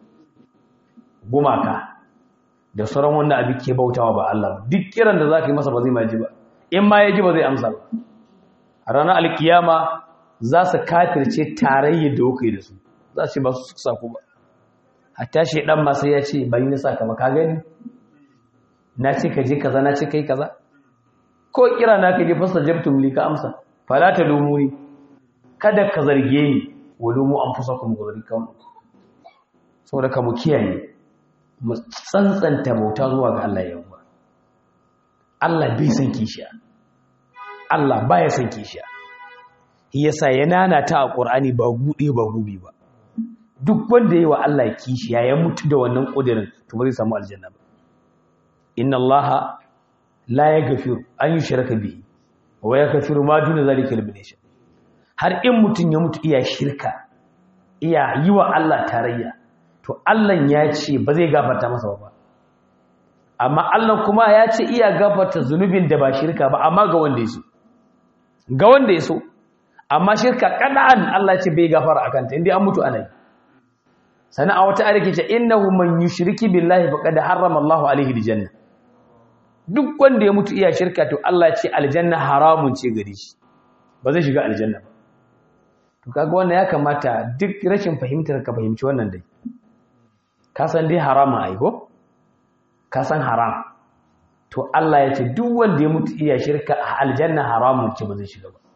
gumaka da sauran wanda abin ke bautawa ba Allah ba duk kiran da za ka yi masa ba zai maji ba in ma ya ji ba zai amsa ba a ranar alkiyama za su kafirce tarayyar da kuka yi da su za su ce ba su suka saku ba hatta shi dan ma sai ya ce bari na saka ba ka gani na ce ka je kaza na ce kai kaza ko kira na ka je fasa jabtum li ka amsa fala ta lumuni kada ka zarge ni walumu an fusa kuma gari kan saboda ka mu kiyaye mu tsantsanta bauta zuwa ga Allah yawa Allah bai san kishiya Allah baya san kishiya yasa ya nanata a Qur'ani ba gude ba gubi ba duk wanda yayi wa Allah kishiya ya mutu da wannan kudirin to ba zai samu aljanna ba inna Allah la yaghfiru an yushraka bihi wa yaghfiru ma duna zalika liman yasha har in mutum ya mutu iya shirka iya yi wa Allah tarayya to Allah ya ce ba zai gafarta masa ba amma Allah kuma ya ce iya gafarta zunubin da ba shirka ba amma ga wanda ya so ga wanda ya so amma shirka kada'an Allah ce bai gafara akan ta inda an mutu ana yi sana a wata ayar ce innahu man yushriki billahi faqad harrama Allahu alaihi aljanna duk wanda ya mutu iya shirka to Allah ce aljanna haramun ce gare shi ba zai shiga aljanna ba to kaga wannan ya kamata duk rashin fahimtar ka fahimci wannan dai ka san dai haramun ai ko ka san haram to Allah ya ce duk wanda ya mutu iya shirka a aljanna haramun ce ba zai shiga ba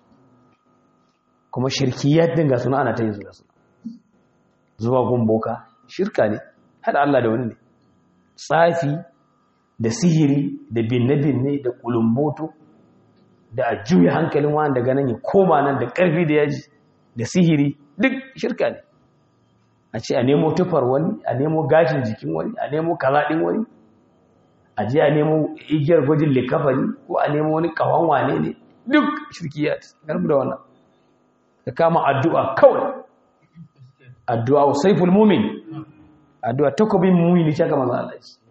kuma shirkiyat din ga suna ana ta yin su da su zuwa gumboka shirka ne hada Allah da wani ne tsafi da sihiri da binne-binne da kulumboto da a juya hankalin wani daga nan ya koma nan da ƙarfi da yaji da sihiri duk shirka ne a ce a nemo tufar wani a nemo gashin jikin wani a nemo kalaɗin wani a je a nemo igiyar gwajin likafani ko a nemo wani kawan wane ne duk shirkiyat garbu da wannan ka kama addu'a kawai addu'a saiful mumin addu'a takobin mumini shaka manzo Allah shi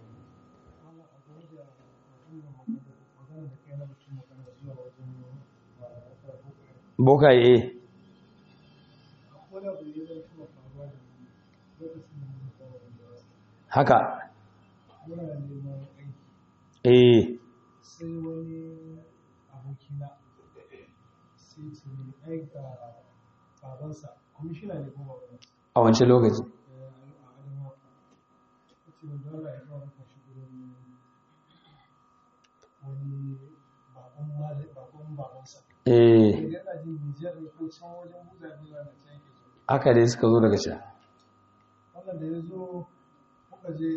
bokaye eh haka eh sai wani abokina sai ce ai ga babansa kwamishina ne ko babansa a wancan lokaci a adama ta ce wanda Allah ya kawo maka shi gurin wani baban mali baban babansa eh idan yana jin Nijar ne ko can wajen buza ne na can yake so haka dai suka zo daga can wannan da ya zo muka je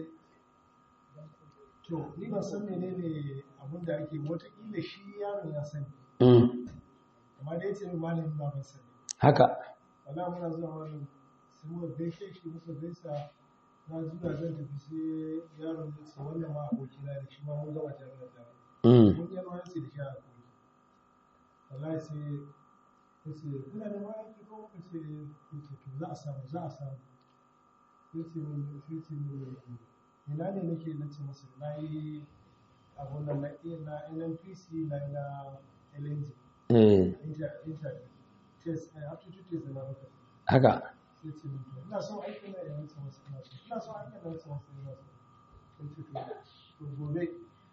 to ni ban san menene abin da ake wataƙila shi yaron ya sani mm. amma da ya ce min malamin baban sani haka wala muna zuwa wani sai muka gaishe shi muka gaisa na zuwa zan tafi sai yaron ya ce wannan ma abokina da shi ma mun gama jami'ar tare mm. mun yi ruwanci da shi a koyi wallahi sai ya ce kuna da ma aiki ko muka ce ya ce to za a samu za a samu ya ce min sai ce min ina ne nake na ce masa na yi abun da na na nnpc na yi na lng eh inter inter test eh aptitude test da na baka haka sai ce min to ina son aikin na ina ce masa ina so ina son aikin na ce masa ina so sai ce to to gobe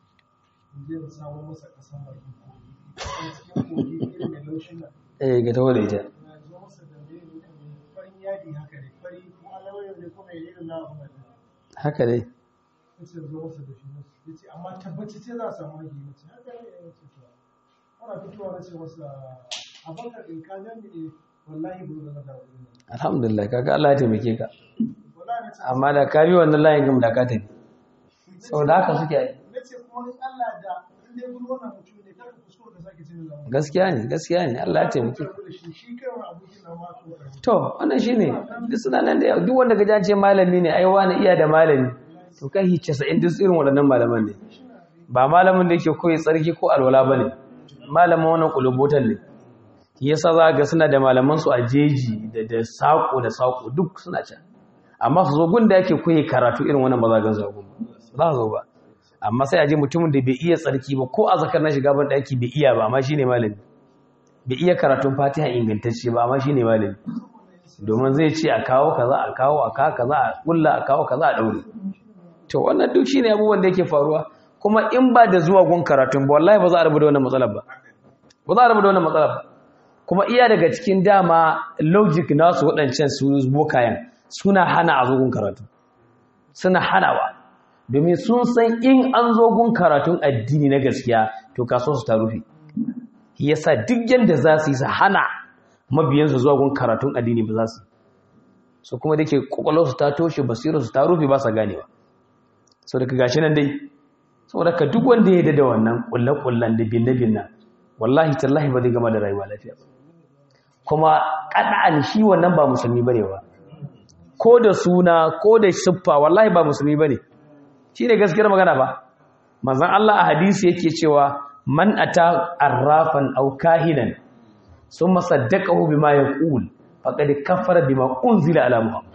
in je in samo masa kasan bakin kogi a cikin kogi irin mai laushin nan eh ga tawo da ita na zo masa da mai farin yadi haka ne fari ko alawayar ne ko mai irin na abu mai haka dai ya ce zo masa da shi ya ce amma tabbaci ce za a samu aiki ya ce haka ne ya ce to ana fitowa na ce masa a bakar in ka gani ne wallahi ba zan da wuri ne alhamdulillah kaga Allah ya taimake ka wallahi na ce amma da ka bi wannan layin gam da ka tafi saboda haka suke yi na ce kuma in Allah da in dai gudu wannan mutum ne kar ka kuskura ka sake cin zama gaskiya ne gaskiya ne Allah ya taimake ka da shi shi kai wa abokin nan ma to karbi to wannan shine duk suna nan da yawa duk wanda ka ce malami ne ai wani iya da malami to kai 90 duk irin waɗannan malaman ne ba malamin da yake koyi tsarki ko alwala bane malamin wannan kulubotan ne shi yasa za ga suna da malaman su a jeji da da sako da sako duk suna can amma su zo gun da yake koyi karatu irin wannan ba za ga zago ba za zo ba amma sai a je mutumin da bai iya tsarki ba ko a zakar na shiga ban daki bai iya ba amma shine malami bai iya karatun fatiha ingantacce ba amma shine malami domin zai ce a kawo kaza a kawo a kawo kaza a kulla a kawo kaza a daure to wannan duk shine abubuwan da yake faruwa kuma in ba da zuwa gun karatun ba wallahi ba za a rubuta wannan matsalar ba ba za a rubuta wannan matsalar ba kuma iya daga cikin dama logic nasu waɗancan su bokayen suna hana a zo gun karatu suna hanawa domin sun san in an zo gun karatun addini na gaskiya to kaso su ta rufe yasa duk yanda za su yi su hana mabiyansu zuwa gun karatun addini ba za su so kuma da ke kwakwalwarsu ta toshe basirarsu ta rufe ba sa ganewa sau daga gashi nan dai sau daga duk wanda ya da wannan kulle-kullen da binne-binne wallahi tallahi ba zai gama da rayuwa lafiya ba kuma kada'an shi wannan ba musulmi bane ba ko da suna ko da siffa wallahi ba musulmi bane shi ne gaskiyar magana ba manzon Allah a hadisi yake cewa man ata arrafan aw kahinan summa saddaqahu bima yaqul faqad kafara bima unzila ala muhammad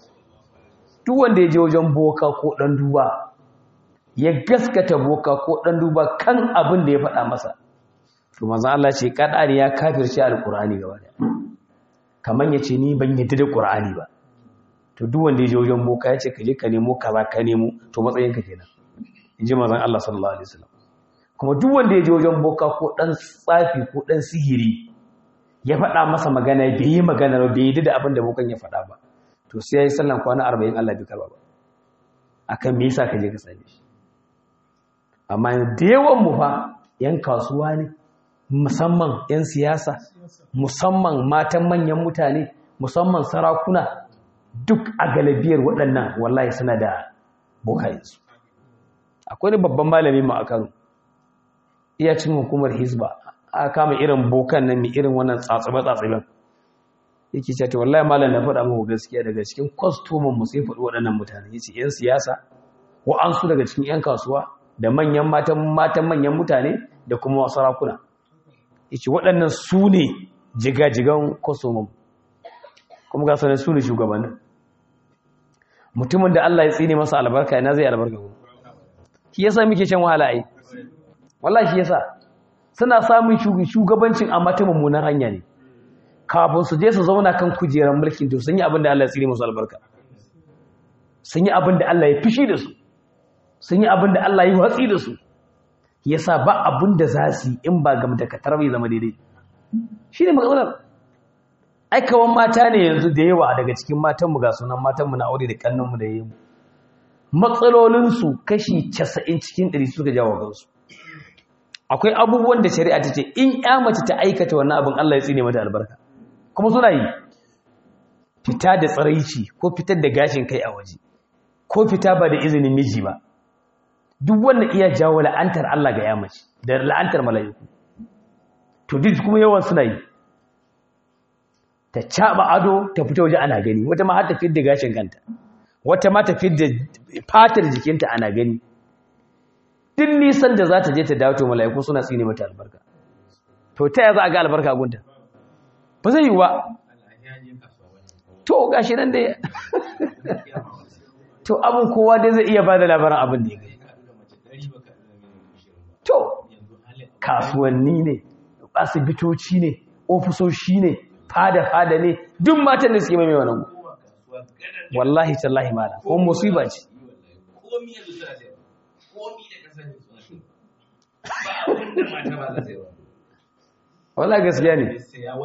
duk wanda ya je wajen boka ko dan duba ya gaskata boka ko dan duba kan abin da ya faɗa masa to manzon Allah ce kada ne ya kafirce alqur'ani gaba da kaman yace ni ban yadda da qur'ani ba to duk wanda ya je wajen boka ya ce ka je ka nemo kaza ka nemo to matsayinka kenan inji manzon Allah sallallahu alaihi wasallam kuma duk wanda ya je wajen boka ko dan tsafi ko dan sihiri ya faɗa masa magana bai yi magana ba bai yi da abin da bokan ya faɗa ba to sai yayi sallan kwana 40 Allah bai karba ba akan me yasa ka je ka same shi amma da yawan mu fa yan kasuwa ne musamman yan siyasa musamman matan manyan mutane musamman sarakuna duk a galibiyar waɗannan wallahi suna da bokayensu akwai ne babban malami ma a kano iya cin hukumar hizba a kama irin bokan nan mai irin wannan tsatsabe-tsatsaben yake ce ta wallahi malam na faɗa muku gaskiya daga cikin kwastomin mu sai faɗi waɗannan mutane yace yan siyasa wa'ansu daga cikin yan kasuwa da manyan matan matan manyan mutane da kuma sarakuna yace waɗannan su ne jigajigan kwastomin kuma ga sanar su ne shugabannin mutumin da Allah ya tsine masa albarka ina zai albarka ko shi yasa muke shan wahala ai wallahi shi yasa suna samun shugabancin amma ta mummunan hanya ne kafin su je su zauna kan kujerar mulkin to sun yi abin da Allah ya tsine musu albarka sun yi abin da Allah ya fishi da su sun yi abin da Allah ya watsi da su yasa ba abin da za su yi in ba gam da katar bai zama daidai shine matsalar aikawan mata ne yanzu da yawa daga cikin matanmu ga sunan matanmu na aure da kannanmu da yayi matsalolinsu kashi 90 cikin 100 suka jawo gansu akwai abubuwan da shari'a ta ce in ya mace ta aikata wannan abin Allah ya tsine mata albarka kuma suna yi fita da tsaraici ko fitar da gashin kai a waje ko fita ba da izinin miji ba duk wanda iya jawo la'antar Allah ga ya mace da la'antar mala'iku to duk kuma yawan suna yi ta caɓa ado ta fita waje ana gani wata ma har ta fidda gashin kanta wata ma ta fidda fatar jikinta ana gani duk nisan da za ta je ta dawo to mala'iku suna tsine mata albarka to ta za a ga albarka gunta ba zai yi ba to gashi nan da to abin kowa dai zai iya ba da labarin abin da ya gani to kasuwanni ne asibitoci ne ofisoshi ne fada-fada ne duk matan da suke mai wannan wallahi tallahi mala ko musiba ce wallahi gaskiya ne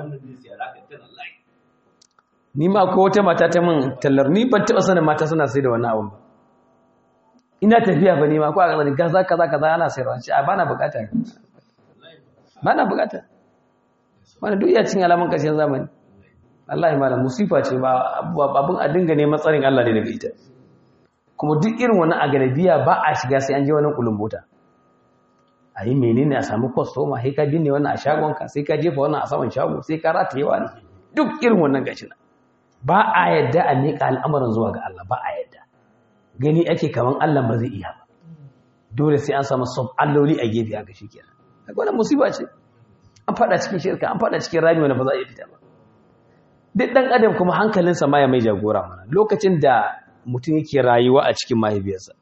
ni ma ko wata mata ta min tallar ni ban taba sanin mata suna sai da wannan abun ba ina tafiya ba ne ma ko a ƙasar kaza kaza kaza ana sayarwa ce a bana bukata bana bukata wani duk iya cin alamun ƙarshen zamani Allah ma da musifa ce ba abin a dinga neman tsarin Allah ne daga ita kuma duk irin wani a galabiya ba a shiga sai an je wani kulumbota a yi menene a samu kwastoma sai ka binne wannan a shagonka sai ka jefa wannan a saman shago sai ka rataye wani duk irin wannan gashi na ba a yadda a miƙa al'amarin zuwa ga Allah ba a yadda gani ake kaman Allah ba zai iya ba dole sai an samu sub alloli a gefe haka shikenan wannan musiba ce an fada cikin shirka an fada cikin rami wanda ba za a iya fita ba duk dan adam kuma hankalinsa ma ya mai jagora mana lokacin da mutum yake rayuwa a cikin mahaifiyarsa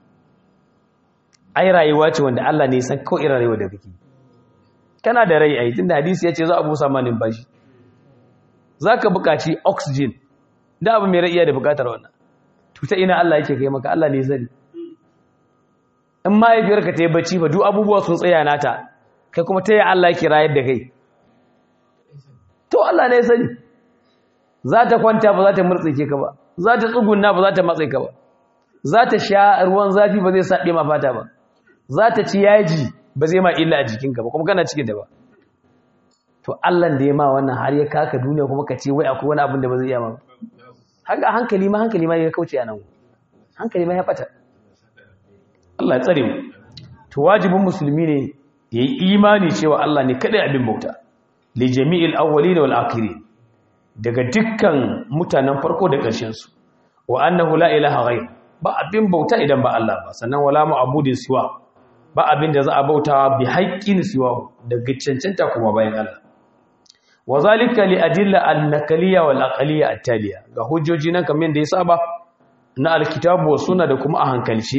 ai rayuwa ce wanda Allah ne san kawai irin rayuwa da kake kana da rai ai tunda hadisi ya ce za a busa ma numfashi zaka buƙaci oxygen da abu mai rai iya da buƙatar wannan to ta ina Allah yake kai maka Allah ne zani in mahaifiyarka ta yi bacci ba duk abubuwa sun tsaya nata kai kuma ta yi Allah yake rayar da kai to Allah ne sani za ta kwanta ba za ta murtsike ka ba za ta tsugunna ba za ta matse ka ba za ta sha ruwan zafi ba zai saɗe ma fata ba za ta ci yaji ba zai ma illa a jikinka ba kuma kana cikin da ba to Allah da ya ma wannan har ya kaka duniya kuma ka ce wai akwai wani abin da ba zai iya ma haka hankali ma hankali ma ya kauce a nan hankali ma ya fata Allah ya tsare mu to wajibin musulmi ne ya yi imani cewa Allah ne kadai abin bauta li jami'il awwalin wal akhirin daga dukkan mutanen farko da ƙarshen su wa annahu la ilaha ghayr ba abin bauta idan ba Allah ba sannan wala ma'budin siwa ba abin da za a bautawa bi haqqin siwa daga cancanta kuma bayan Allah wa zalika li adilla al-naqliyya wal aqliyya at-taliya ga hujjoji nan kamar da ya saba na alkitabu wa sunna da kuma a hankalce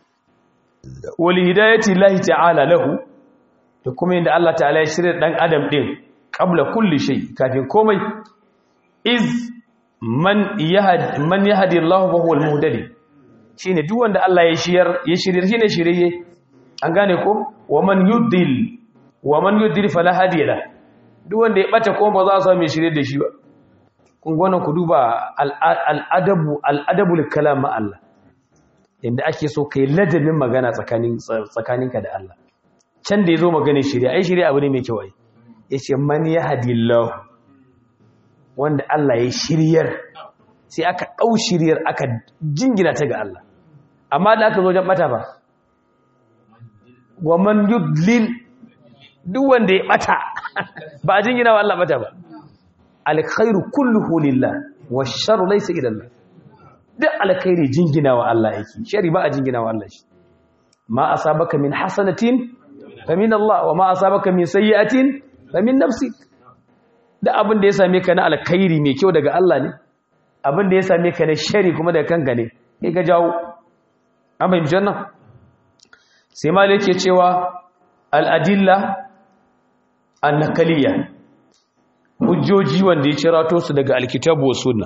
wal hidayati llahi ta'ala lahu da kuma inda Allah ta'ala ya shirya dan adam din qabla kulli shay kafin komai iz man yahdi man yahdi Allah wa huwa al-muhtadi shine duk wanda Allah ya shiyar ya shiryar shine shiriye an gane ko wa man yudil wa man yudil fala hadiya lahu duk wanda ya bata kuma ba za a samu mai shirye da shi ba kun gwanan ku duba al'adabu al'adabul kalam ma Allah inda ake so kai ladabin magana tsakanin tsakaninka da Allah can da yazo magana shirye ai shirye abu ne mai kyau ai yace man yahdillahu wanda Allah ya shiryar sai aka dau shiryar aka jingina ta ga Allah amma da aka zo wajen bata ba wa man yudlil duk wanda ya bata ba a jingina wa Allah bata ba alkhairu kulluhu lillah wa sharru laysa ila Allah duk alkhairi jingina wa Allah yake shari ba a jingina wa Allah shi ma asabaka min hasanatin fa min Allah wa ma asabaka min sayyi'atin fa min nafsik da abin da ya same ka na alkhairi mai kyau daga Allah ne abin da ya same ka na shari kuma daga kanka ne kai ka jawo an fahimci wannan sai malik yake cewa al-adilla annakaliya hujjoji wanda ya cirato su daga alkitabu wa sunna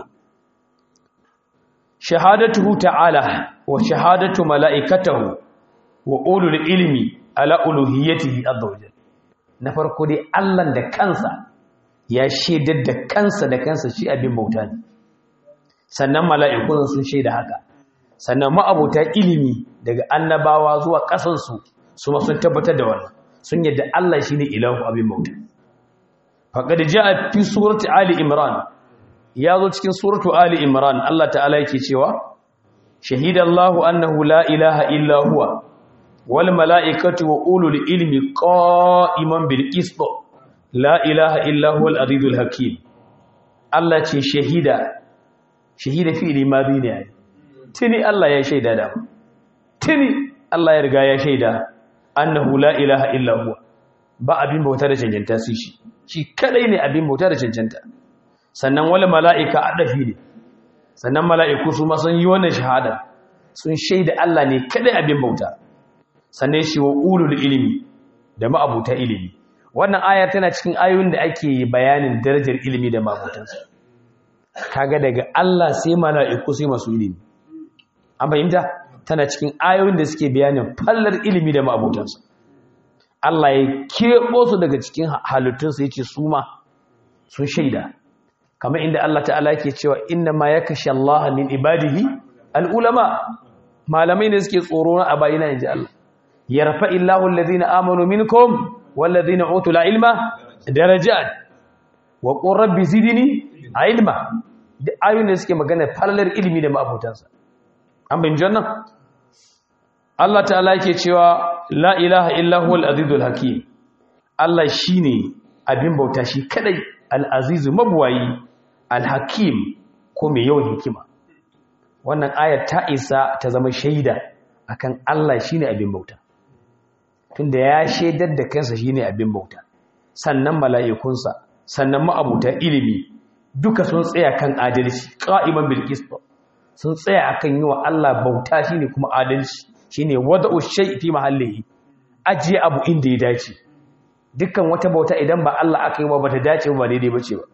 shahadatuhu ta'ala wa shahadatu mala'ikatahu wa ulul ilmi ala uluhiyyatihi azza wajal na farko dai Allah da kansa ya shaidar da kansa da kansa shi abin bauta ne sannan mala'ikun sun shaida haka sannan ma'abuta ilimi daga annabawa zuwa kasansu su ma sun tabbatar da wannan sun yadda Allah shi ne ilahu abin bauta. Faƙad ja fi suratu Ali Imran, ya zo cikin suratu Ali Imran, Allah ta'ala yake cewa, Shahidallahu annahu la ilaha illa huwa, wal mala'ikatu wa ulul ilmi qa'iman bil qist la ilaha illa huwa al-azizul hakim. Allah ce shahida, shahida fi limadi ne. Tini Allah ya shaida da. Tini Allah ya riga ya shaida. annahu la ilaha illa huwa ba abin bauta da cancanta su shi shi kadai ne abin bauta da cancanta sannan wala mala'ika adafi ne sannan mala'iku su ma sun yi wannan shahada sun shaida Allah ne kadai abin bauta sannan shi wa ulul ilimi da ma'abuta ilimi wannan aya tana cikin ayoyin da ake bayanin darajar ilimi da ma'abutansa kaga daga Allah sai mala'iku sai masu ilimi an fahimta tana cikin ayoyin da suke bayanin fallar ilimi da ma'abutansa Allah ya keɓo su daga cikin halittunsa ya ce su ma sun shaida kamar inda Allah ta'ala ke cewa inna ma ya kashe Allah min ibadihi al'ulama malamai ne suke tsoro na a bayina in ji Allah yarfa illahu alladhina amanu minkum walladhina utul ilma darajat wa qur rabbi zidni ilma da ayoyin da suke magana falalar ilimi da ma'abutansa an bin jannan Allah ta'ala yake cewa la ilaha illa huwal azizul hakim Allah shine abin bauta shi kadai al-azizu mabuwayi al-hakim ko mai yawan hikima wannan ayar ta isa ta zama shaida akan Allah shine abin bauta tunda ya shaidar da kansa shine abin bauta sannan mala'ikunsa sannan ma'abuta ilimi duka sun tsaya kan adalci qa'iman bil qist sun tsaya akan yi wa Allah bauta shine kuma adalci shine wada'u shay fi mahallihi ajiye abu inda ya dace dukkan wata bauta idan ba Allah aka yi ba bata dace ba daidai bace ba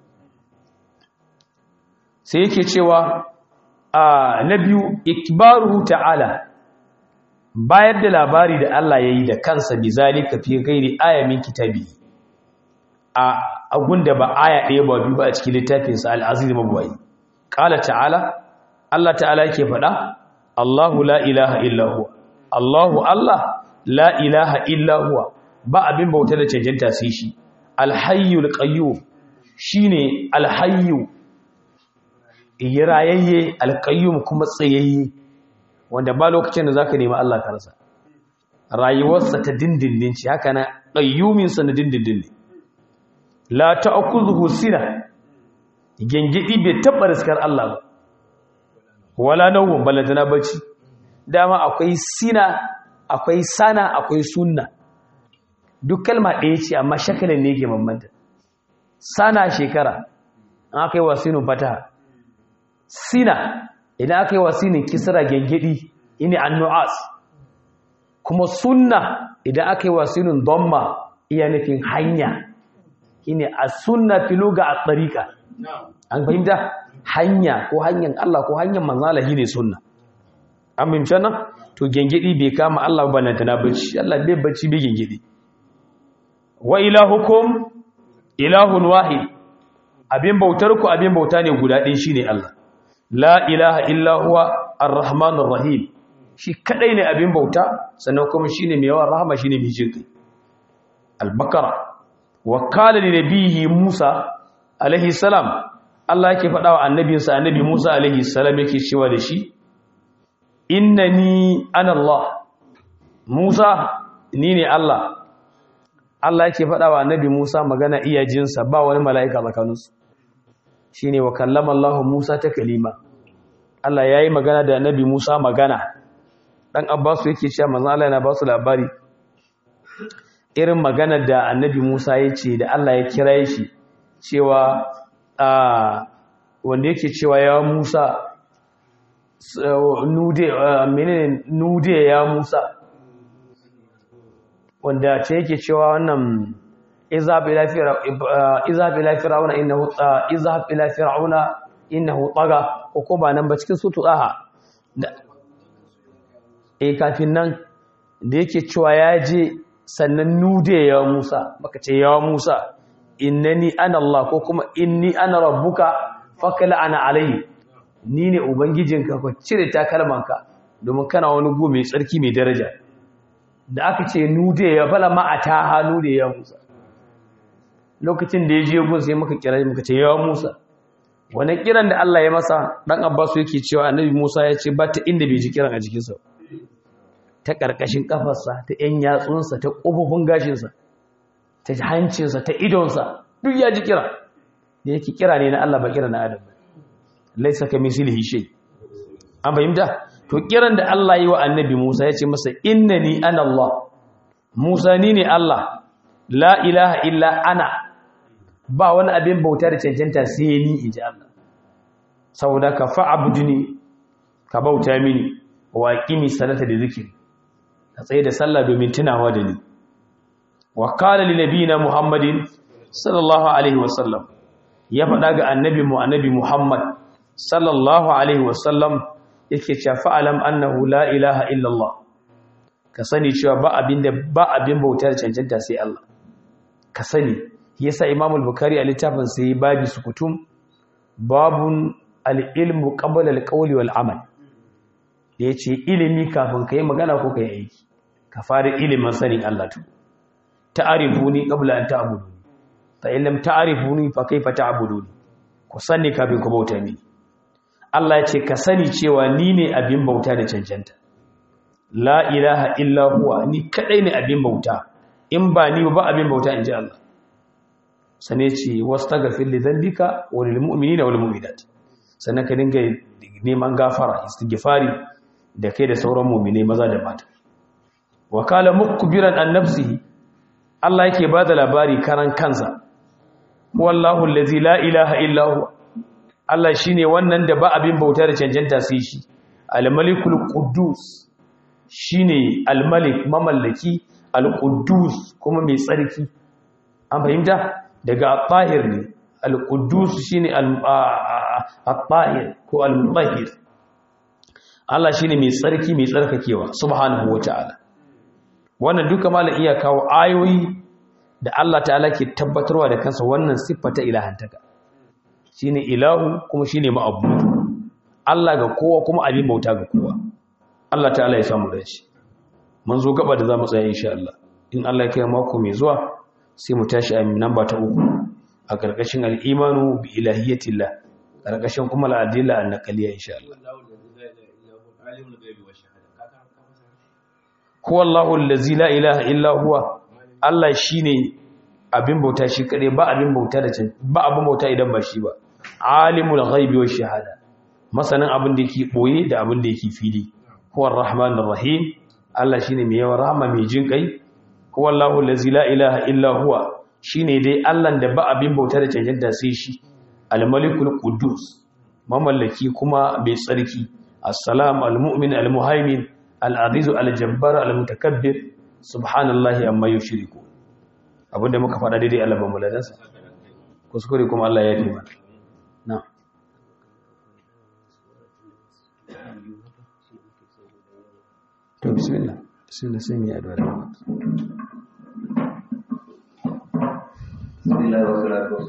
sai yake cewa a na biyu ikbaruhu ta'ala bayar da labari da Allah yayi da kansa bizalika fi ghairi ayamin kitabi a agunda ba aya ɗaya ba biyu ba a cikin littafinsa al-aziz mabwai qala ta'ala Allah ta'ala yake faɗa Allahu la ilaha illa huwa Allahu Allah la ilaha illa huwa ba abin bauta da cancanta sai shi alhayyul qayyum shine alhayyu yirayayye alqayyum kuma tsayayye wanda ba lokacin da zaka nemi Allah ka rasa rayuwarsa ta dindindin ce haka na qayyumin sa na dindindin ne la ta'khudhuhu sina gengidi bai taba riskar Allah ba wala nawun balantana bacci dama akwai sina akwai sana akwai sunna duk kalma ɗaya ce amma shakalin ne ke bambanta sana shekara an aka yi wasinin fataha sina idan aka yi wasinin kisra gengedi ini annu'as kuma sunna idan aka yi wasinin domma iya nufin hanya ini a sunna filuga a tsarika an fahimta hanya ko hanyar Allah ko hanyar manzalahi ne sunna an fahimci nan to gengedi bai kama Allah ba nan tana bacci Allah bai bacci bai gengedi wa ilahukum ilahun wahid abin bautar ku abin bauta ne guda ɗin shine Allah la ilaha illa huwa arrahmanur rahim shi kadai ne abin bauta sannan kuma shine mai yawan rahama shine mai jinkai al-baqara wa qala li nabiyhi Musa alaihi salam Allah yake faɗa wa annabinsa annabi Musa alaihi salam yake cewa da shi innani ana Allah Musa ni ne Allah Allah yake faɗa wa annabi Musa magana iyajinsa ba wani mala'ika tsakaninsu shine wa kallama Allah Musa ta kalima Allah yayi magana da annabi Musa magana dan Abbas yake cewa manzo Allah yana ba su labari irin magana da annabi Musa yace da Allah ya kira shi cewa a wanda yake cewa ya Musa nude menene nude ya Musa wanda ce yake cewa wannan izhab ila fir'auna izhab ila fir'auna innahu izhab ila fir'auna innahu taga ko ko ba nan ba cikin sutu aha eh kafin nan da yake cewa ya je sannan nude ya Musa baka ce ya Musa innani ana Allah ko kuma inni ana rabbuka fakala ana alayhi ni ne ubangijinka ko cire takalmanka domin kana wani gu mai tsarki mai daraja da aka ce nude ya fala ma a ta hannu da ya Musa lokacin da ya je gun sai muka kira muka ce ya Musa wani kiran da Allah ya masa dan Abbas yake cewa annabi Musa ya ce ba ta inda bai ji kiran a jikinsa ta karkashin kafarsa ta yan yatsunsa ta kofofin gashinsa ta hancinsa ta idonsa duk ya ji kira da yake kira ne na Allah ba kira na Adam laisa ka mislihi shay an fahimta to kiran da Allah yi wa annabi Musa ya ce masa innani ana Allah Musa ni ne Allah la ilaha illa ana ba wani abin bauta da cancanta sai ni inji Allah saboda ka fa'budni ka bauta mini wa aqimi salata da zikiri ka tsaye da sallah domin tunawa da ni wa qala li nabiyina muhammadin sallallahu alaihi wasallam ya faɗa ga annabi mu annabi muhammad sallallahu alaihi wasallam yake cewa fa'alam annahu la ilaha illallah ka sani cewa ba abin da ba abin bauta da cancanta sai Allah ka sani yasa Imam al-Bukhari a littafin sai babi sukutum babun al-ilmu qabla al-qawli wal amal yace ilimi kafin kai magana ko kai aiki ka fara ilimin sanin Allah to ta'rifuni qabla an ta'buduni fa in lam ta'rifuni fa kayfa ta'buduni ku sani kafin ku bauta mini Allah ya ce ka sani cewa ni ne abin bauta da cancanta la ilaha illa huwa ni kadai ne abin bauta in ba ni ba abin bauta in ji Allah sane ce wastaghfir li dhanbika wa lil mu'minina wal mu'minat sannan ka dinga neman gafara istighfari da kai da sauran mu'mine maza da mata wa kala mukbiran an nafsihi Allah yake bada labari karan kansa wallahu allazi la ilaha illa huwa Allah shine wannan da ba abin bauta da cancanta sai shi al-malikul quddus shine al-malik mamallaki al-quddus kuma mai tsarki an fahimta daga at-tahir ne al-quddus shine at-tahir ko al-mutahhir Allah shine mai tsarki mai tsarkakewa subhanahu wataala wannan duka malam iya kawo ayoyi da Allah ta'ala ke tabbatarwa da kansa wannan siffa ta ilahantaka shine ilahu kuma shine ma'abudu Allah ga kowa kuma abin bauta ga kowa Allah ta'ala ya samu dace mun zo gaba da zamu tsaya insha Allah in Allah ya kai mako mai zuwa sai mu tashi a namba ta uku a karkashin al-imanu bi ilahiyatillah karkashin kuma al-adilla an-naqliyya insha Allah huwa Allahu allazi la ilaha illa huwa Allah shine abin bauta shi kadai ba abin bauta da can ba abin bauta idan ba shi ba alimul ghaibi wash shahada masanin abin da yake boye da abin da yake fili huwa arrahmanur rahim Allah shine mai yawan rahama mai jin kai huwa Allahu allazi la ilaha illa huwa shine dai Allah da ba abin bauta da cancanta sai shi al-malikul quddus mamallaki kuma mai tsarki as-salam al-mu'min al-muhaimin al-aziz al-jabbar al-mutakabbir subhanallahi amma yushriku abinda muka faɗa daidai Allah ba mu ladansa kuskure kuma Allah ya fi mana na to bismillah bismillah sai mu yi addu'a da Bismillah wa salatu